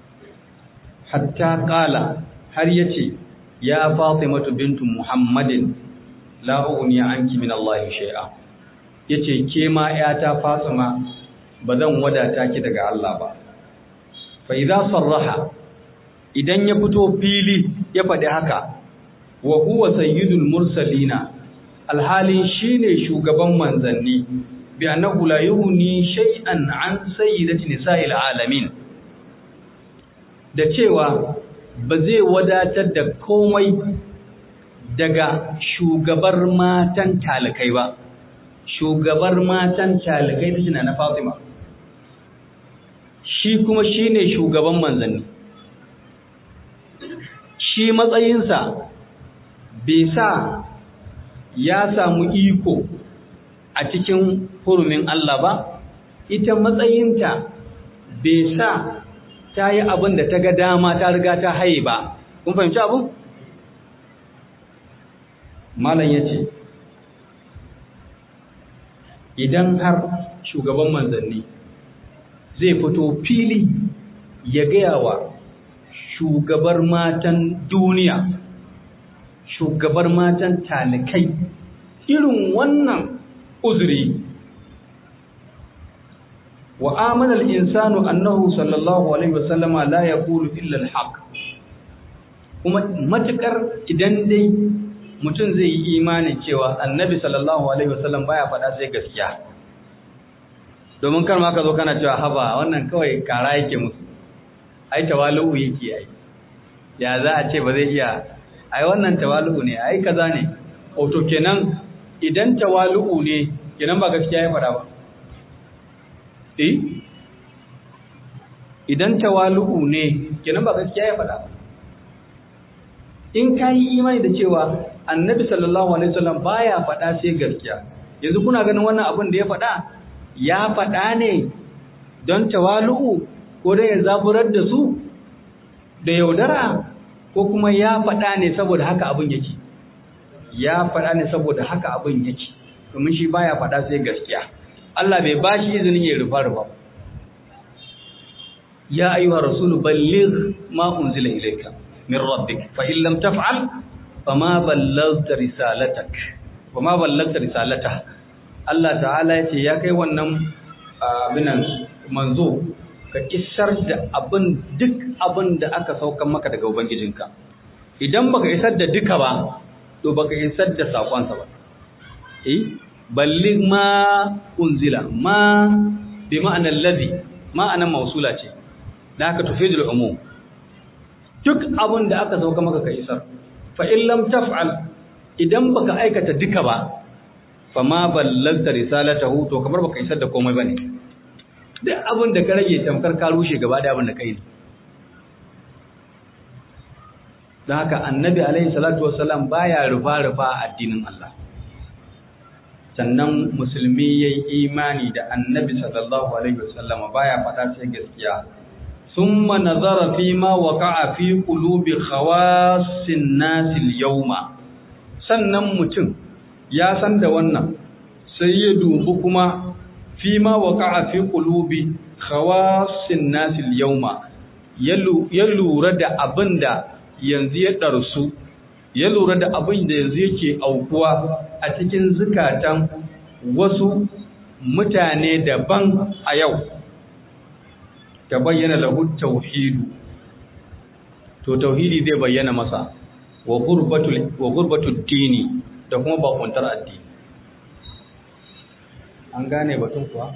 hatta qala har yace ya fatimatu bintu muhammadin la ughni anki min Allah shay'a yace ke ma yata fatima bazan wadata ki daga Allah ba fa idza sarraha idan ya fito fili ya faɗi haka wa huwa sayyidul mursalina alhalin shine shugaban manzanni bi annahu la yughni shay'an an sayyidati nisa'il alamin da cewa ba zai wadatar da komai daga shugabar matan talikai ba shugabar matan talikai ta na Fatima shi kuma shine shugaban manzanni shi matsayinsa bai sa ya samu iko a cikin hurumin Allah ba ita matsayinta bai sa ta yi abin da ta ga dama ta riga ta haye ba kun fahimci abu? malam ya ce idan har shugaban manzanni zai fito fili ya gaya wa shugabar matan duniya shugabar matan talikai irin wannan uzuri wa amana al-insanu annahu sallallahu alaihi wasallama la yaqulu illa al-haq kuma matukar idan dai mutum zai yi imanin cewa annabi sallallahu alaihi wasallam baya faɗa sai gaskiya domin kar ma ka zo kana cewa haba wannan kawai kara yake musu ai tawalu yake ai ya za a ce ba zai iya ai wannan tawalu ne ai kaza ne to kenan idan tawalu ne kenan ba gaskiya ya faɗa ba eh idan tawalu ne kenan ba gaskiya ya faɗa ba in ka yi imani da cewa annabi sallallahu alaihi wasallam baya faɗa sai gaskiya yanzu kuna ganin wannan abin da ya faɗa ya faɗa ne don tawalu'u ko da ya zaburar da su da yaudara ko kuma ya faɗa ne saboda haka abin yake ya faɗa ne saboda haka abin yake domin shi baya faɗa sai gaskiya Allah bai ba shi izinin ya rufa rufa ya ayyuha rasulu balligh ma unzila ilayka min rabbik fa in lam taf'al fama ballaghta risalatak fama ballaghta risalata Allah ta'ala yace ya kai wannan abinan manzo ka isar da abin duk abin da aka saukan maka daga ubangijinka idan baka isar da duka ba to baka isar da sakonsa ba eh balligh ma unzila ma bi ma'anar ladhi ma'anar mausula ce da aka tufidul umum duk abin da aka sauka maka ka isar fa in lam taf'al idan baka aikata duka ba fa ma ballagta risalatahu to kamar baka isar da komai bane duk abin da ka rage tamkar ka rushe gaba da abin da kai ne don haka annabi alaihi salatu wassalam baya rufa rufa a addinin Allah sannan musulmi yayi imani da annabi sallallahu alaihi wasallama baya fada sai gaskiya ثم نظر فيما وقع في قلوب خواص الناس اليوم sannan mutum ya san da wannan sai ya dubi kuma fima waqa'a fi qulubi khawasin nas al-yawma ya lura da abinda yanzu ya darsu ya lura da abin da yanzu yake aukuwa a cikin zukatan wasu mutane daban a yau ta bayyana lahu tauhidu to tauhidi zai bayyana masa wa gurbatul wa gurbatud dini da kuma bakuntar addini an gane batun kuwa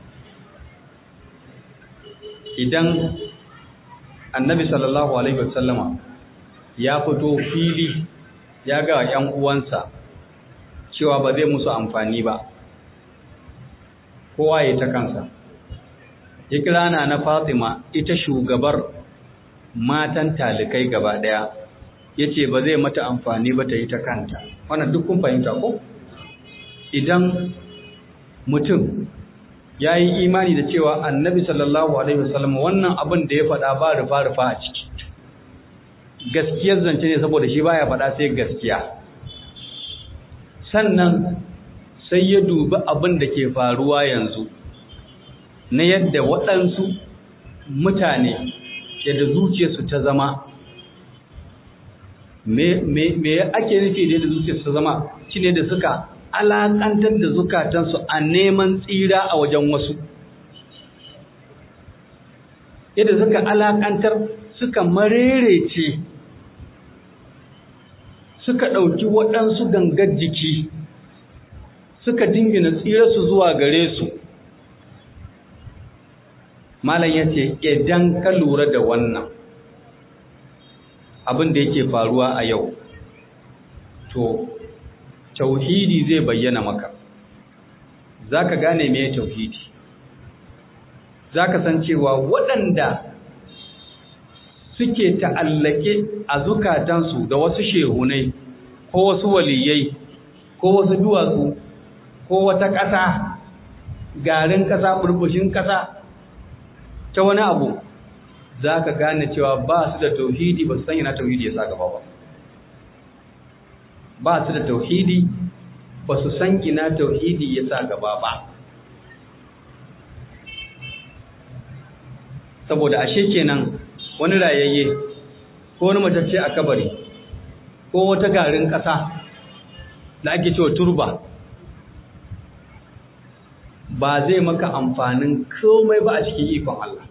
idan annabi sallallahu alaihi wasallama ya fito fili ya ga yan uwansa cewa ba zai musu amfani ba kowa ya ta kansa ya kira na na Fatima ita shugabar matan talikai gaba daya yace ba zai mata amfani ba ta yi ta kanta wannan duk kun fahimta ko idan mutum ya yi imani da cewa annabi sallallahu alaihi wasallam wannan abin da ya faɗa ba rufa rufa a ciki gaskiyar zance ne saboda shi baya faɗa sai gaskiya sannan sai ya dubi abin da ke faruwa yanzu na yadda waɗansu mutane yadda zuciyarsu ta zama me ake nufi da yadda zuciyarsu ta zama shi ne da suka alaƙantar da zukatansu a neman tsira a wajen wasu yadda suka alaƙantar suka marerece suka ɗauki waɗansu gangar jiki suka dingina tsirarsu zuwa gare su malam ya ce idan ka lura da wannan abin da yake faruwa a yau to tauhidi zai bayyana maka za ka gane me tauhidi za ka san cewa waɗanda suke ta'allake a zukatansu da wasu shehunai ko wasu waliyai ko wasu duwatsu ko wata ƙasa garin ƙasa burbushin ƙasa ta wani abu za ka gane cewa ba su da tauhidi ba su san yana tauhidi ya sa gaba ba ba su da tauhidi ba su san ina tauhidi ya sa gaba ba saboda ashe kenan wani rayayye ko wani matacce a kabari ko wata garin ƙasa da ake cewa turba ba zai maka amfanin komai ba a cikin ikon Allah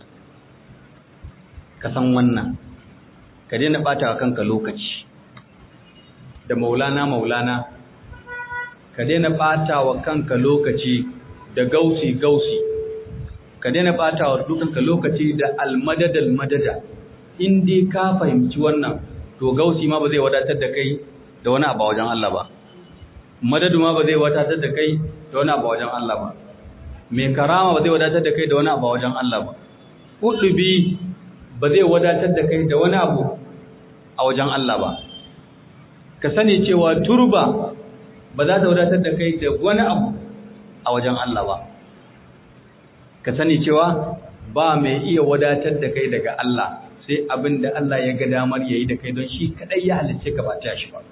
ka san wannan ka daina ɓata wa kanka lokaci da maulana maulana ka daina ɓata wa kanka lokaci da gausi gausi ka daina ɓata wa dukanka lokaci da almadad almadada in dai ka fahimci wannan to gausi ma ba zai wadatar da kai da wani abu wajen Allah ba madadu ma ba zai wadatar da kai da wani abu wajen Allah ba mai karama ba zai wadatar da kai da wani abu wajen Allah ba kudubi ba zai wadatar da kai da wani abu a wajen Allah ba ka sani cewa turba ba za ta wadatar da kai da wani abu a wajen Allah ba ka sani cewa ba mai iya wadatar da kai daga Allah sai abin da Allah ya ga damar yayi da kai don shi kadai ya halicce ka ba ta shi ba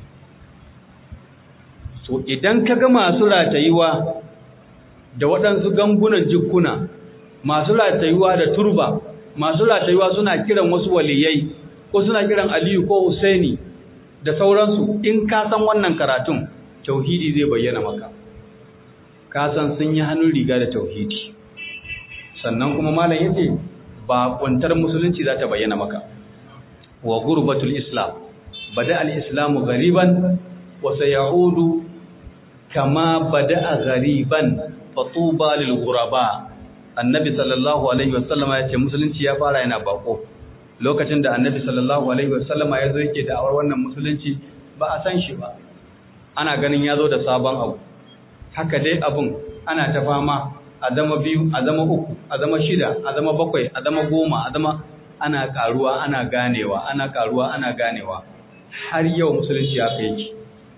so idan ka ga masu ratayuwa da waɗansu gangunan jikuna masu ratayuwa da turba masu ratayuwa suna kiran wasu waliyai ko suna kiran Aliyu ko Husaini da sauransu in ka san wannan karatun tauhidi zai bayyana maka ka san sun yi hannun riga da tauhidi sannan kuma malam yace ba kuntar musulunci za ta bayyana maka wa gurbatul islam bada al-islamu gariban wa sayaudu kama bada gariban fatuba lil ghuraba annabi sallallahu alaihi wasallama yace musulunci ya fara yana bako lokacin da annabi sallallahu alaihi wasallama ya zo yake da'awar wannan musulunci ba a san shi ba ana ganin ya zo da sabon abu haka dai abun ana ta fama a zama biyu a zama uku a zama shida a zama bakwai a zama goma a zama ana karuwa ana ganewa ana karuwa ana ganewa har yau musulunci haka yake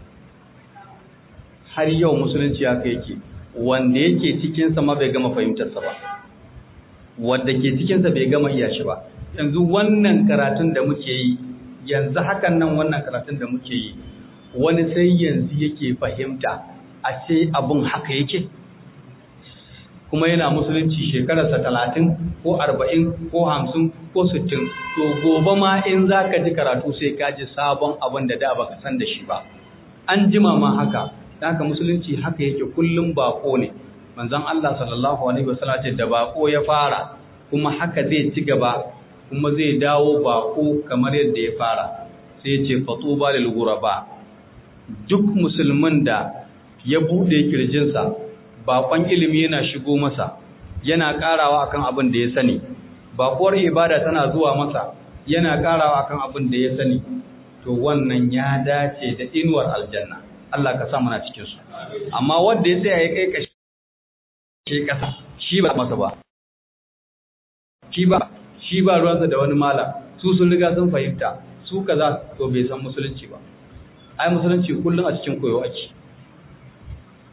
har yau musulunci haka yake wanda yake cikinsa ma bai gama fahimtarsa ba wanda ke cikinsa bai gama iya shi ba yanzu wannan karatun da muke yi yanzu hakan nan wannan karatun da muke yi wani sai yanzu yake fahimta a ce abun haka yake kuma yana musulunci shekararsa talatin ko arba'in ko hamsin ko sittin to gobe ma in za ka ji karatu sai ka ji sabon abin da da baka san da shi ba an jima ma haka haka musulunci haka yake kullum bako ne manzon Allah sallallahu alaihi wasallam ce da bako ya fara kuma haka zai ci gaba kuma zai dawo bako kamar yadda ya fara sai ya ce fatuba lil ghuraba duk musulmin da ya bude kirjinsa bakon ilimi yana shigo masa yana karawa akan abin da ya sani bakuwar ibada tana zuwa masa yana karawa akan abin da ya sani to wannan ya dace da inuwar aljanna Allah ka sa muna cikin su amma wanda ya tsaya ya kai kashi kasa shi ba masa ba shi ba shi ba ruwansa da wani mala su sun riga sun fahimta su kaza to bai san musulunci ba ai musulunci kullum a cikin koyo ake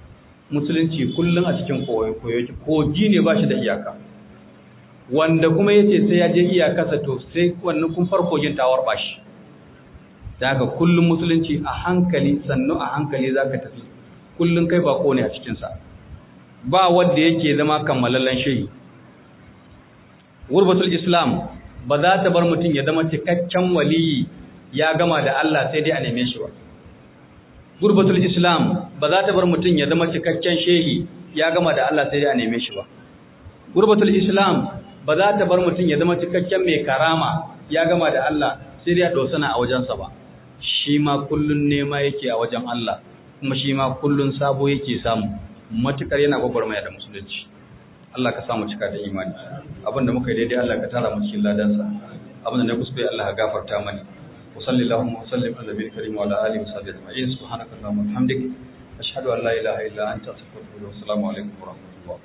musulunci kullum a cikin koyo kogi ne ba shi da iyaka wanda kuma ya ce sai ya je iyakarsa to sai wannan kun farkogin tawar ba shi da haka kullum musulunci a hankali sannu a hankali za ka tafi kullum kai bako ne a cikinsa ba wanda yake zama kammalallen shehi gurbatul islam ba za ta bar mutum ya zama cikakken waliyi ya gama da Allah sai dai a neme shi ba gurbatul islam ba za ta bar mutum ya zama cikakken shehi ya gama da Allah sai dai a neme shi ba gurbatul islam ba za ta bar mutum ya zama cikakken mai karama ya gama da Allah sai dai a dosana a wajensa ba shi ma kullun nema yake a wajen Allah kuma shi ma kullun sabo yake samu matukar yana gwagwarmaya da musulunci Allah ka samu cika da imani abinda muka yi daidai Allah ka tara mu cikin ladansa abinda na kuskure Allah ka gafarta mani wa sallallahu wa sallim ala nabiyil karim wa ala alihi wa sahbihi ajma'in subhanaka allahumma wa bihamdik ashhadu an la ilaha illa anta astaghfiruka wa assalamu alaikum wa rahmatullah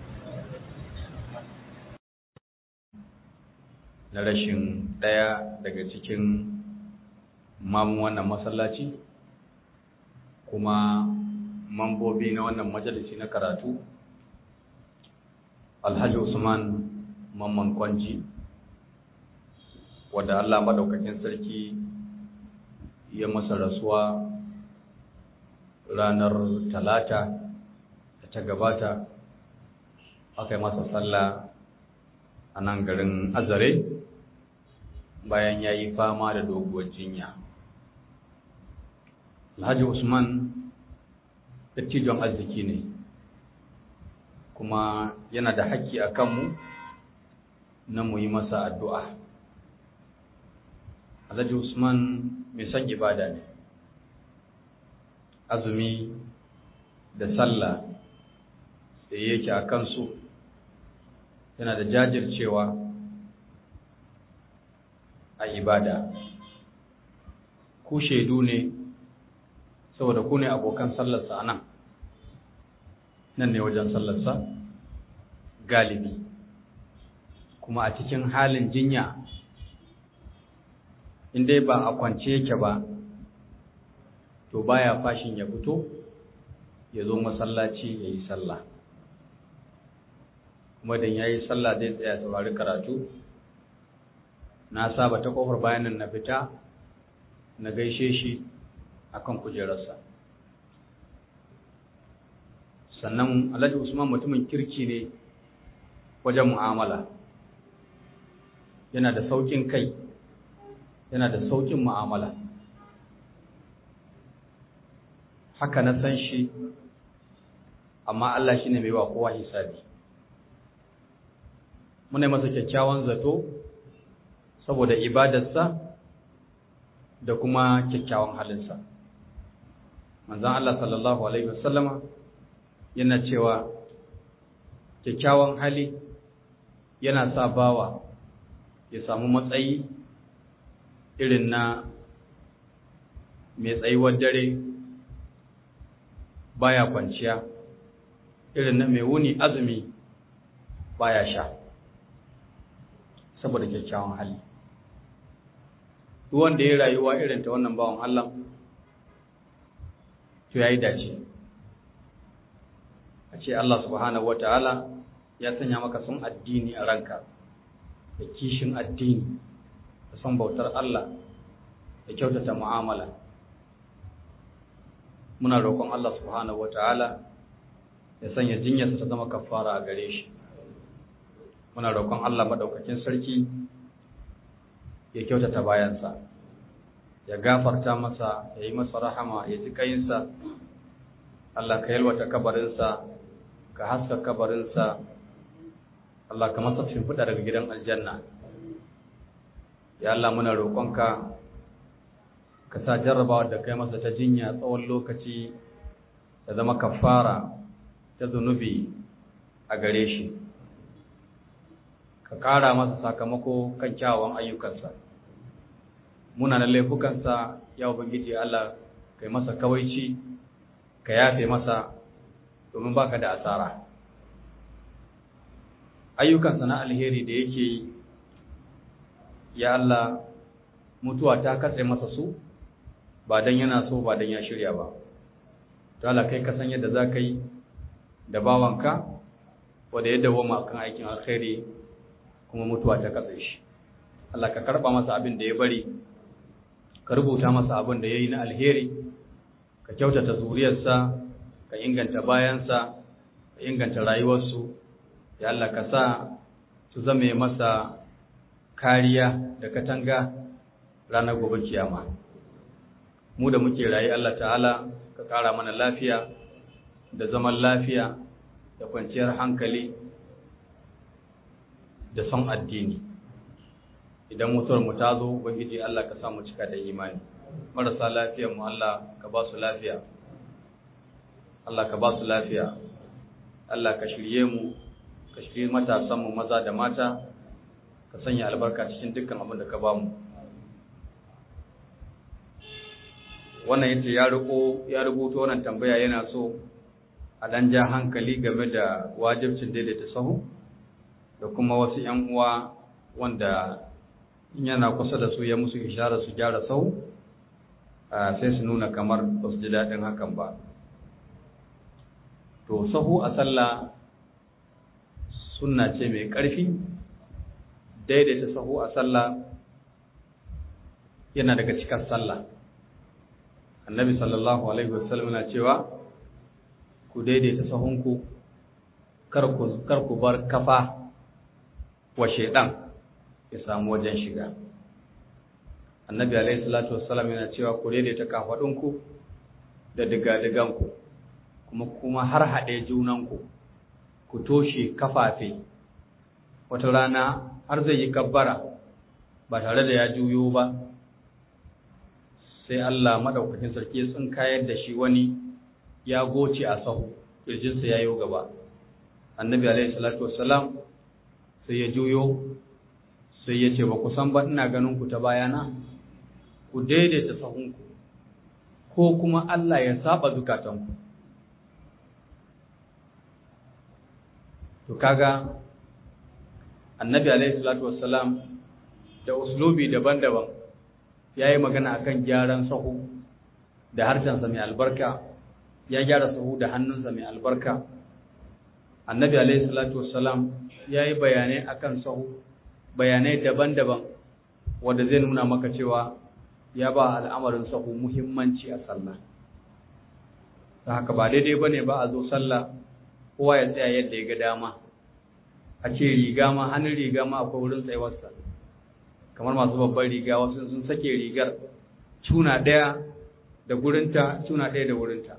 na rashin daya daga cikin mamun wannan masallaci kuma mambobi na wannan majalisi na karatu alhaji usman mamman kwanji wadda allah maɗaukakin sarki ya masa rasuwa ranar talata da ta gabata aka yi masa sallah a nan garin azare bayan ya yi fama da doguwar jinya alhaji usman dattijon arziki ne kuma yana da haƙƙi a kanmu na mu yi masa addu'a. Alhaji Usman mai son ibada ne, azumi da sallah da yake a kansu yana da jajircewa a ibada. Ku shaidu ne, saboda ku ne abokan sallarsa a nan. nan ne wajen sallarsa galibi kuma a cikin halin jinya inda ba a kwance yake ba to baya fashin ya fito ya zo masallaci ya yi sallah kuma dan ya yi sallah zai tsaya saurari karatu na saba ta kofar bayanin na fita na gaishe shi akan kujerarsa sannan alhaji usman mutumin kirki ne wajen mu'amala yana da saukin kai yana da saukin mu'amala haka na san shi amma Allah shi ne mai wa kowa hisabi muna masa kyakkyawan zato saboda ibadarsa da kuma kyakkyawan halinsa manzan Allah sallallahu Alaihi wasallama yana cewa kyakkyawan hali yana sa bawa ya samu matsayi irin na mai tsayuwar dare baya kwanciya irin na mai wuni azumi baya sha saboda kyakkyawan hali duk wanda ya rayuwa irin ta wannan bawan Allah to yayi dace a ce Allah subhanahu wataala ya sanya maka son addini a ranka da kishin addini da son bautar Allah da kyautata mu'amala muna roƙon Allah subhanahu wataala ya sanya jinyarsa ta zama kafara a gare shi muna roƙon Allah madaukakin sarki ya kyautata bayansa ya gafarta masa ya yi masa rahama ya ji kayinsa Allah ka yalwata kabarinsa ka haska kabarinsa Allah ka masa shimfiɗa daga gidan aljanna ya Allah muna roƙonka ka sa jarrabawa da kai masa ta jinya tsawon lokaci ta zama kafara ta zunubi a gare shi ka ƙara masa sakamako kan kyawawan ayyukansa munanan laifukansa ya ubangiji Allah kai masa kawaici ka yafe masa domin baka da asara ayyukansa na alheri da yake yi ya Allah mutuwa ta katse masa su ba dan yana so ba dan ya shirya ba to Allah kai ka san yadda za ka yi da bawanka wanda ya dawoma kan aikin alkhairi kuma mutuwa ta katse shi Allah ka karba masa abin da ya bari ka rubuta masa abin da ya yi na alheri ka kyautata zuriyarsa ka inganta bayansa ka inganta rayuwarsu ya Allah ka sa su zame masa kariya da katanga ranar gobe kiyama mu da muke rayu Allah ta'ala ka kara mana lafiya da zaman lafiya da kwanciyar hankali da son addini idan mutuwar mu ta zo ubangiji Allah ka sa mu cika da imani marasa lafiyar mu Allah ka ba su lafiya Allah ka ba su lafiya Allah ka shirye mu ka shirye matasan mu maza da mata ka sanya albarka cikin dukkan abin da ka ba mu wannan yace ya riko ya rubuto wannan tambaya yana so a dan ja hankali game da wajibcin daidaita sahu da kuma wasu ƴan uwa wanda in yana kusa da su ya musu ishara su gyara sahu sai su nuna kamar ba su ji daɗin hakan ba to sahu a sallah sunna ce mai ƙarfi daidaita sahu a sallah yana daga cikin sallah annabi sallallahu alaihi wasallam na cewa ku daidaita sahunku kar ku bar kafa wa shaidan ya samu wajen shiga annabi alaihi salatu wassalam yana cewa ku daidaita kafadunku da digadiganku kuma kuma har haɗe junanku ku toshe kafafe wata rana har zai yi kabbara ba tare da ya juyo ba sai Allah madaukakin sarki ya tsinkayar da shi wani ya goce a sahu kirjinsa ya yi gaba annabi alaihi salatu wassalam sai ya juyo sai ya ce ba ku san ba ina ganin ku ta bayana ku daidaita sahunku ko kuma Allah ya saba zukatanku to kaga annabi alaihi salatu wassalam da uslubi daban-daban yayi magana akan gyaran sahu da harshensa mai albarka ya gyara sahu da hannunsa mai albarka annabi alaihi salatu wassalam yayi bayanai akan sahu bayanai daban-daban wanda zai nuna maka cewa ya ba al'amarin sahu muhimmanci a sallah ta haka ba daidai bane ba a zo sallah kowa ya tsaya yadda ya ga dama a ce riga ma hannun riga ma akwai wurin tsayuwarsa kamar masu babban riga wasu sun sake rigar cuna ɗaya da gurinta cuna ɗaya da wurinta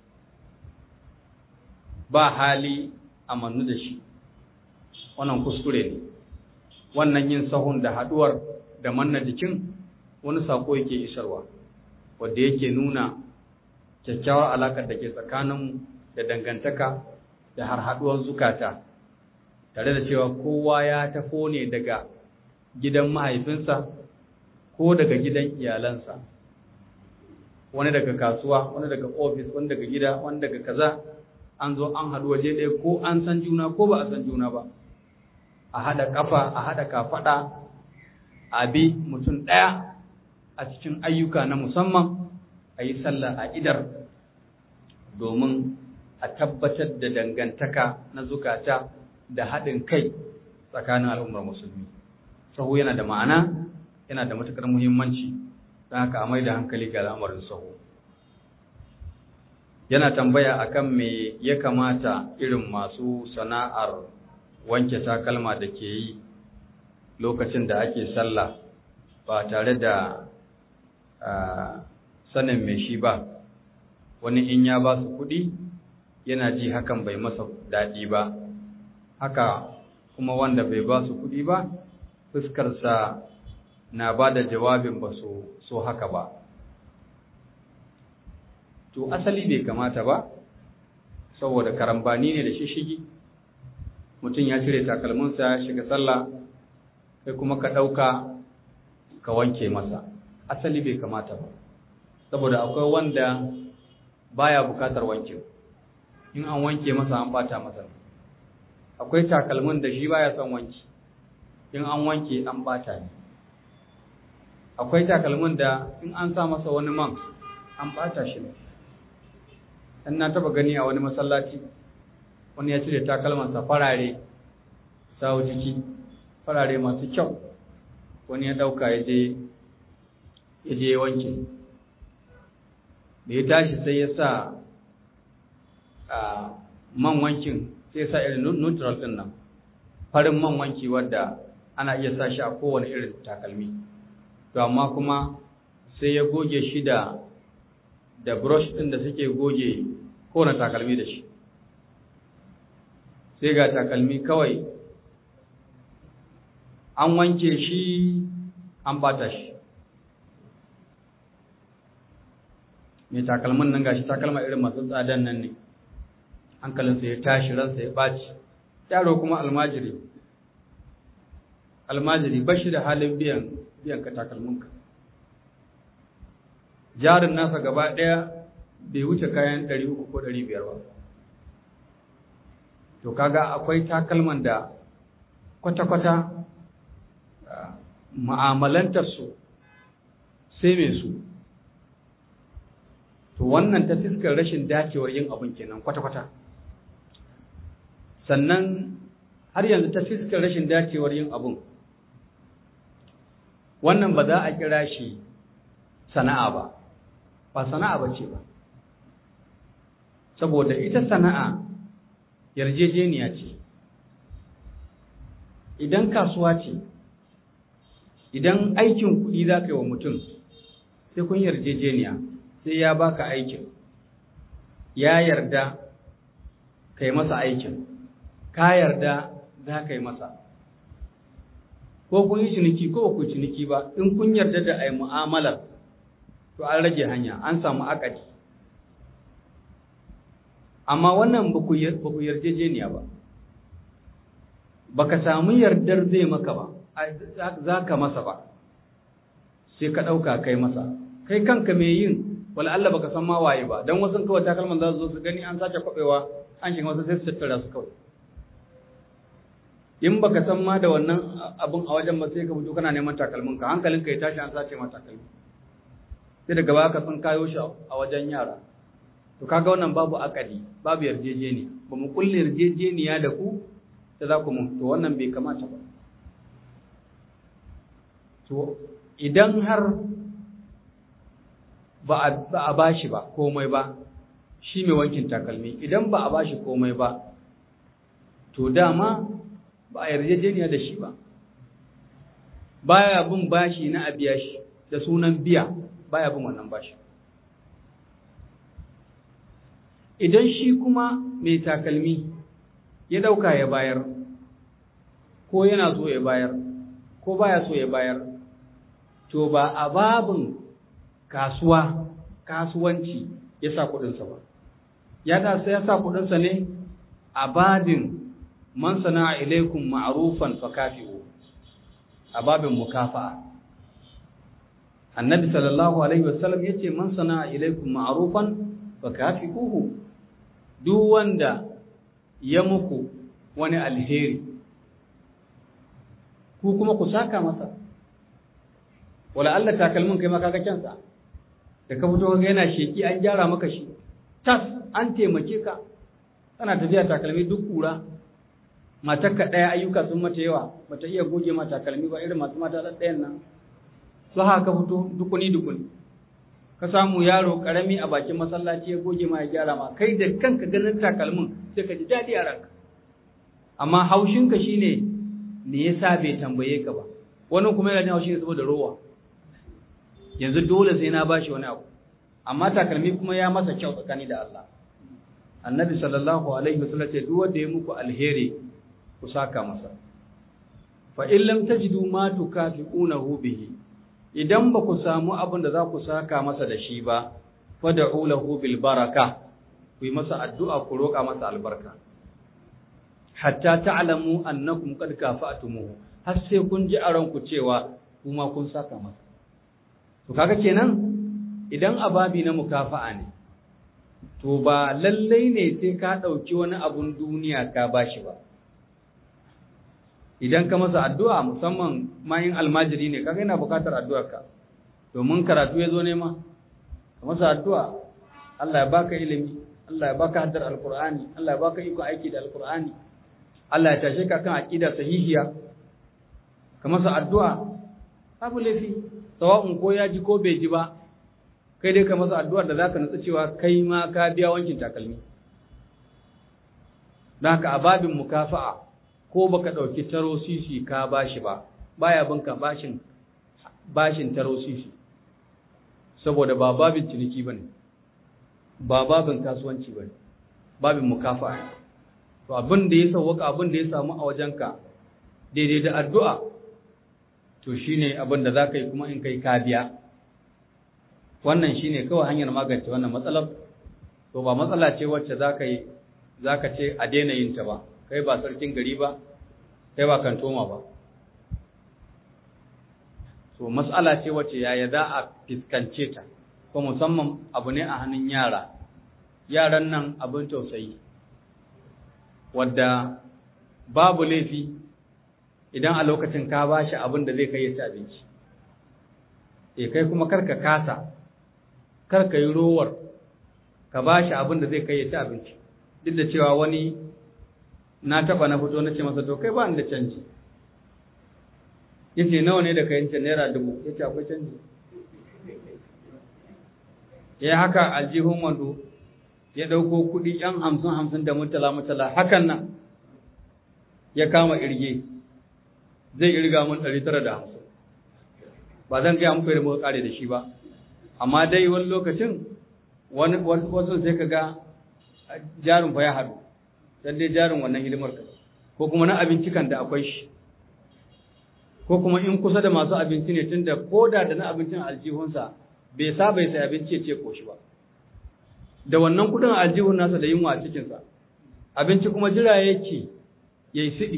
ba hali a mannu da shi wannan kuskure ne wannan yin sahun da haɗuwar da manna jikin wani sako yake isarwa wanda yake nuna kyakkyawar alaƙar da ke tsakaninmu da dangantaka da har haɗuwar zukata tare da cewa kowa ya tafo ne daga gidan mahaifinsa ko daga gidan iyalansa wani daga kasuwa wani daga ofis wani daga gida wani daga kaza an zo an haɗu waje ɗaya ko an san juna ko ba a san juna ba a haɗa ƙafa a haɗa kafaɗa a bi mutum ɗaya a cikin ayyuka na musamman a yi sallah a idar domin a tabbatar da dangantaka na zukata da haɗin kai tsakanin al'ummar musulmi sahu yana da ma'ana yana da matuƙar muhimmanci don haka a mai da hankali ga al'amarin sahu yana tambaya akan me ya kamata irin masu sana'ar wanke takalma da ke yi lokacin da ake sallah ba tare da sanin mai shi ba wani in ya ba su kuɗi yana ji hakan bai masa daɗi ba haka kuma wanda bai ba su kuɗi ba fuskarsa na ba da jawabin ba su so haka ba to asali bai kamata ba saboda karambani ne da shishigi mutum ya cire takalminsa ya shiga sallah kai kuma ka ɗauka ka wanke masa asali bai kamata ba saboda akwai wanda baya bukatar wankin in an wanke masa an bata masa akwai takalmin da shi baya son wanki in an wanke an bata ne akwai takalmin da in an sa masa wani man an bata shi ne in na taba gani a wani masallaci wani ya cire takalmansa farare sawo ciki farare masu kyau wani ya ɗauka ya je ya je wanke da ya tashi sai ya sa a man wankin sai ya sa irin neutral ɗin nan farin man wanki wadda ana iya sa shi a kowane irin takalmi to amma kuma sai ya goge shi da da brush ɗin da suke goge kowane takalmi da shi sai ga takalmi kawai an wanke shi an bata shi mai takalmin nan gashi takalma irin masu tsadan nan ne hankalinsa ya tashi ransa ya ɓaci yaro kuma almajiri almajiri ba shi da halin biyan biyan ka takalminka jarin nasa gaba ɗaya bai wuce kayan ɗari uku ko ɗari biyar ba to kaga akwai takalman da kwata-kwata ma'amalantarsu sai mai su to wannan ta fiskar rashin dacewar yin abin kenan kwata-kwata sannan har yanzu ta fiskar rashin dacewar yin abin wannan ba za a kira shi sana'a ba ba sana'a ba ce ba saboda ita sana'a yarjejeniya ce idan kasuwa ce idan aikin kuɗi za ka yi wa mutum sai kun yarjejeniya sai ya baka aikin ya yarda ka yi masa aikin ka yarda za ka yi masa ko kun yi ciniki ko ku ciniki ba in kun yarda da ai mu'amalar to an rage hanya an samu akadi amma wannan ba ku yarjejeniya ba baka samu yardar zai maka ba za ka masa ba sai ka ɗauka kai masa kai kanka mai yin wala Allah baka san ma waye ba dan wasu kawai takalman za su zo su gani an sace kwabewa an shiga wasu sai su tattara su kawai in baka san ma da wannan abun a wajen ba sai ka fito kana neman takalmin ka hankalin ka ya tashi an sace ma takalmi sai daga baya ka san kayo shi a wajen yara to kaga wannan babu akadi babu yarjejeniya ba mu kulle yarjejeniya da ku da za ku mun to wannan bai kamata ba to idan har ba a bashi ba komai ba shi mai wankin takalmi idan ba a bashi komai ba to dama ba a yarjejeniya da shi ba baya bin bashi na a biya shi da sunan biya baya bin wannan bashi idan shi kuma mai takalmi ya dauka ya bayar ko yana so ya bayar ko baya so ya bayar to ba a babin kasuwa kasuwanci ya sa kudinsa ba ya da sai ya sa kudinsa ne a babin man sana'a ilaikum ma'rufan fakafi'u a babin mukafa'a annabi sallallahu alaihi wasallam yace man sana'a ilaikum ma'rufan fakafi'uhu duk wanda ya muku wani alheri ku kuma ku saka masa wala Allah takalmin kai maka ga kyansa da ka fito ga yana sheki an gyara maka shi tas an taimake ka kana tafiya takalmi duk kura matarka ɗaya ayyuka sun mata yawa bata iya goge ma takalmi ba irin masu mata ɗayan nan su haka fito dukuni dukuni ka samu yaro karami a bakin masallaci ya goge ma ya gyara ma kai da kanka ganin takalmin sai ka ji daɗi a ranka amma haushinka shine me yasa bai tambaye ka ba wani kuma yana jin haushi saboda rowa yanzu dole sai na bashi wani abu amma takalmi kuma ya masa kyau tsakani da Allah annabi sallallahu alaihi wasallam ce duk wanda ya muku alheri ku saka masa fa in lam tajidu ma tukafi'unahu bihi idan ba ku samu abin da za ku saka masa da shi ba fad'u lahu bil baraka ku yi masa addu'a ku roƙa masa albarka hatta ta'lamu annakum qad kafa'tumuhu har sai kun ji a ranku cewa kuma kun saka masa to kaga kenan idan ababi na mukafa'a ne to ba lallai ne sai ka ɗauki wani abun duniya ka bashi ba idan ka masa addu'a musamman mayin almajiri ne kaga yana buƙatar addu'arka domin karatu ya zo nema ka masa addu'a Allah ya baka ilimi Allah ya baka haddar alqur'ani Allah ya baka iko aiki da alqur'ani Allah ya tashe ka kan aqida sahihiya ka masa addu'a babu laifi sawa'un ko ya ji ko bai ji ba kai dai ka masa addu'ar da zaka nutsu cewa kai ma ka biya wankin takalmi don haka a babin mukafa'a ko baka ɗauki taro sisi ka bashi ba baya binka bashin bashin taro sisi saboda ba babin ciniki bane ba babin kasuwanci bane babin mukafa'a to abin da ya sauwaka abin da ya samu a wajenka daidai da addu'a to shine abin da zaka yi kuma in kai ka biya wannan shine kawai hanyar magance wannan matsalar to ba matsala ce wacce zaka yi zaka ce a daina yin ta ba kai ba sarkin gari ba kai ba kantoma ba so matsala ce wacce yaya za a fiskance ta ko musamman abu ne a hannun yara yaran nan abin tausayi wadda babu laifi idan a lokacin ka ba shi abin da zai kai ya ci abinci e kai kuma karka kasa karka yi rowar ka ba shi abin da zai kai ya ci abinci duk da cewa wani na taba na fito na ce masa to kai ba ni da canji yace nawa ne da kayan can naira dubu yace akwai canji ya haka aljihun wando ya dauko kuɗi yan hamsin hamsin da mutala mutala hakan nan ya kama irge zai irga mun ɗari tara da hamsin ba zan gaya muku da muka kare da shi ba amma dai wani lokacin wani wasu sai ka ga jarin fa ya haɗu dan dai jarin wannan hidimar ka ko kuma na abinci kan da akwai shi ko kuma in kusa da masu abinci ne tunda koda da na abincin aljihunsa bai saba ya sai abinci ya ce koshi ba da wannan kudin aljihun nasa da yunwa a cikinsa abinci kuma jira yake ya yi siɗi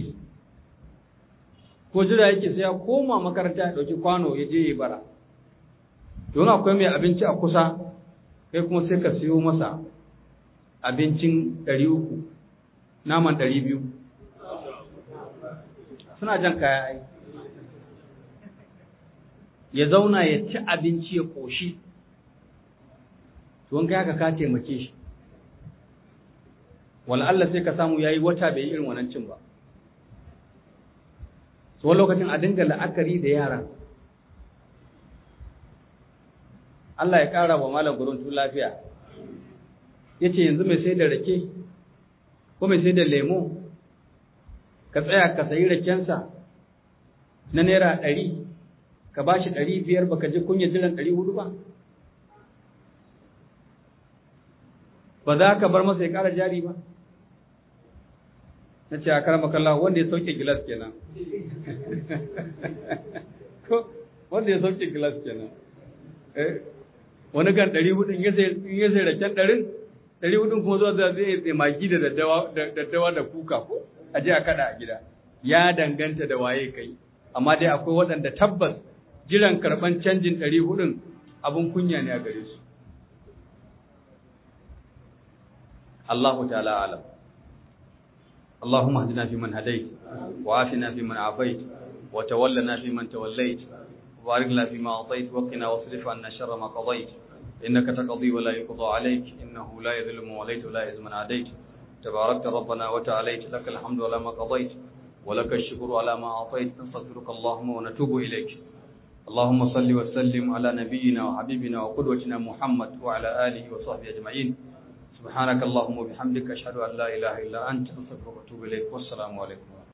ko jira yake sai ya koma makaranta ya ɗauki kwano ya je ya bara don akwai mai abinci a kusa kai kuma sai ka siyo masa abincin ɗari uku naman ɗari biyu suna jan kaya ai ya zauna ya ci abinci ya ƙoshi tuwon kai haka ka taimake shi Allah sai ka samu ya yi wata bai yi irin wannan cin ba wani lokacin a dinga la'akari da yara Allah ya ƙara wa malam guruntu lafiya ya ce yanzu mai sai da rake ko mai sai da lemo ka tsaya ka sayi rakensa na naira ɗari ka ba shi ɗari biyar ba ka ji kunya jiran ɗari hudu ba ba za ka bar masa ya ƙara jari ba na ce a karama kalla wanda ya sauke gilas kenan wanda ya sauke gilas kenan wani kan ɗari hudu in ya sai raken ɗarin ɗari hudun kuma zuwa zai tsaye magi da daddawa da kuka ko a je a kada a gida ya danganta da waye kai amma dai akwai waɗanda tabbas jiran karɓan canjin ɗari hudun abin kunya ne a gare su Allahu ta'ala alam اللهم اهدنا فيمن هديت وعافنا فيمن عافيت وتولنا فيمن توليت وبارك لنا فيما أعطيت وقنا واصرف عنا شر ما قضيت إنك تقضي ولا يقضى عليك إنه لا يذل من وليت ولا يعز من عاديت تباركت ربنا وتعاليت لك الحمد على ما قضيت ولك الشكر على ما أعطيت نستغفرك اللهم ونتوب إليك اللهم صل وسلم على نبينا وحبيبنا وقدوتنا محمد وعلى آله وصحبه أجمعين سبحانك اللهم وبحمدك أشهد أن لا إله إلا أنت أستغفرك وأتوب إليك والسلام عليكم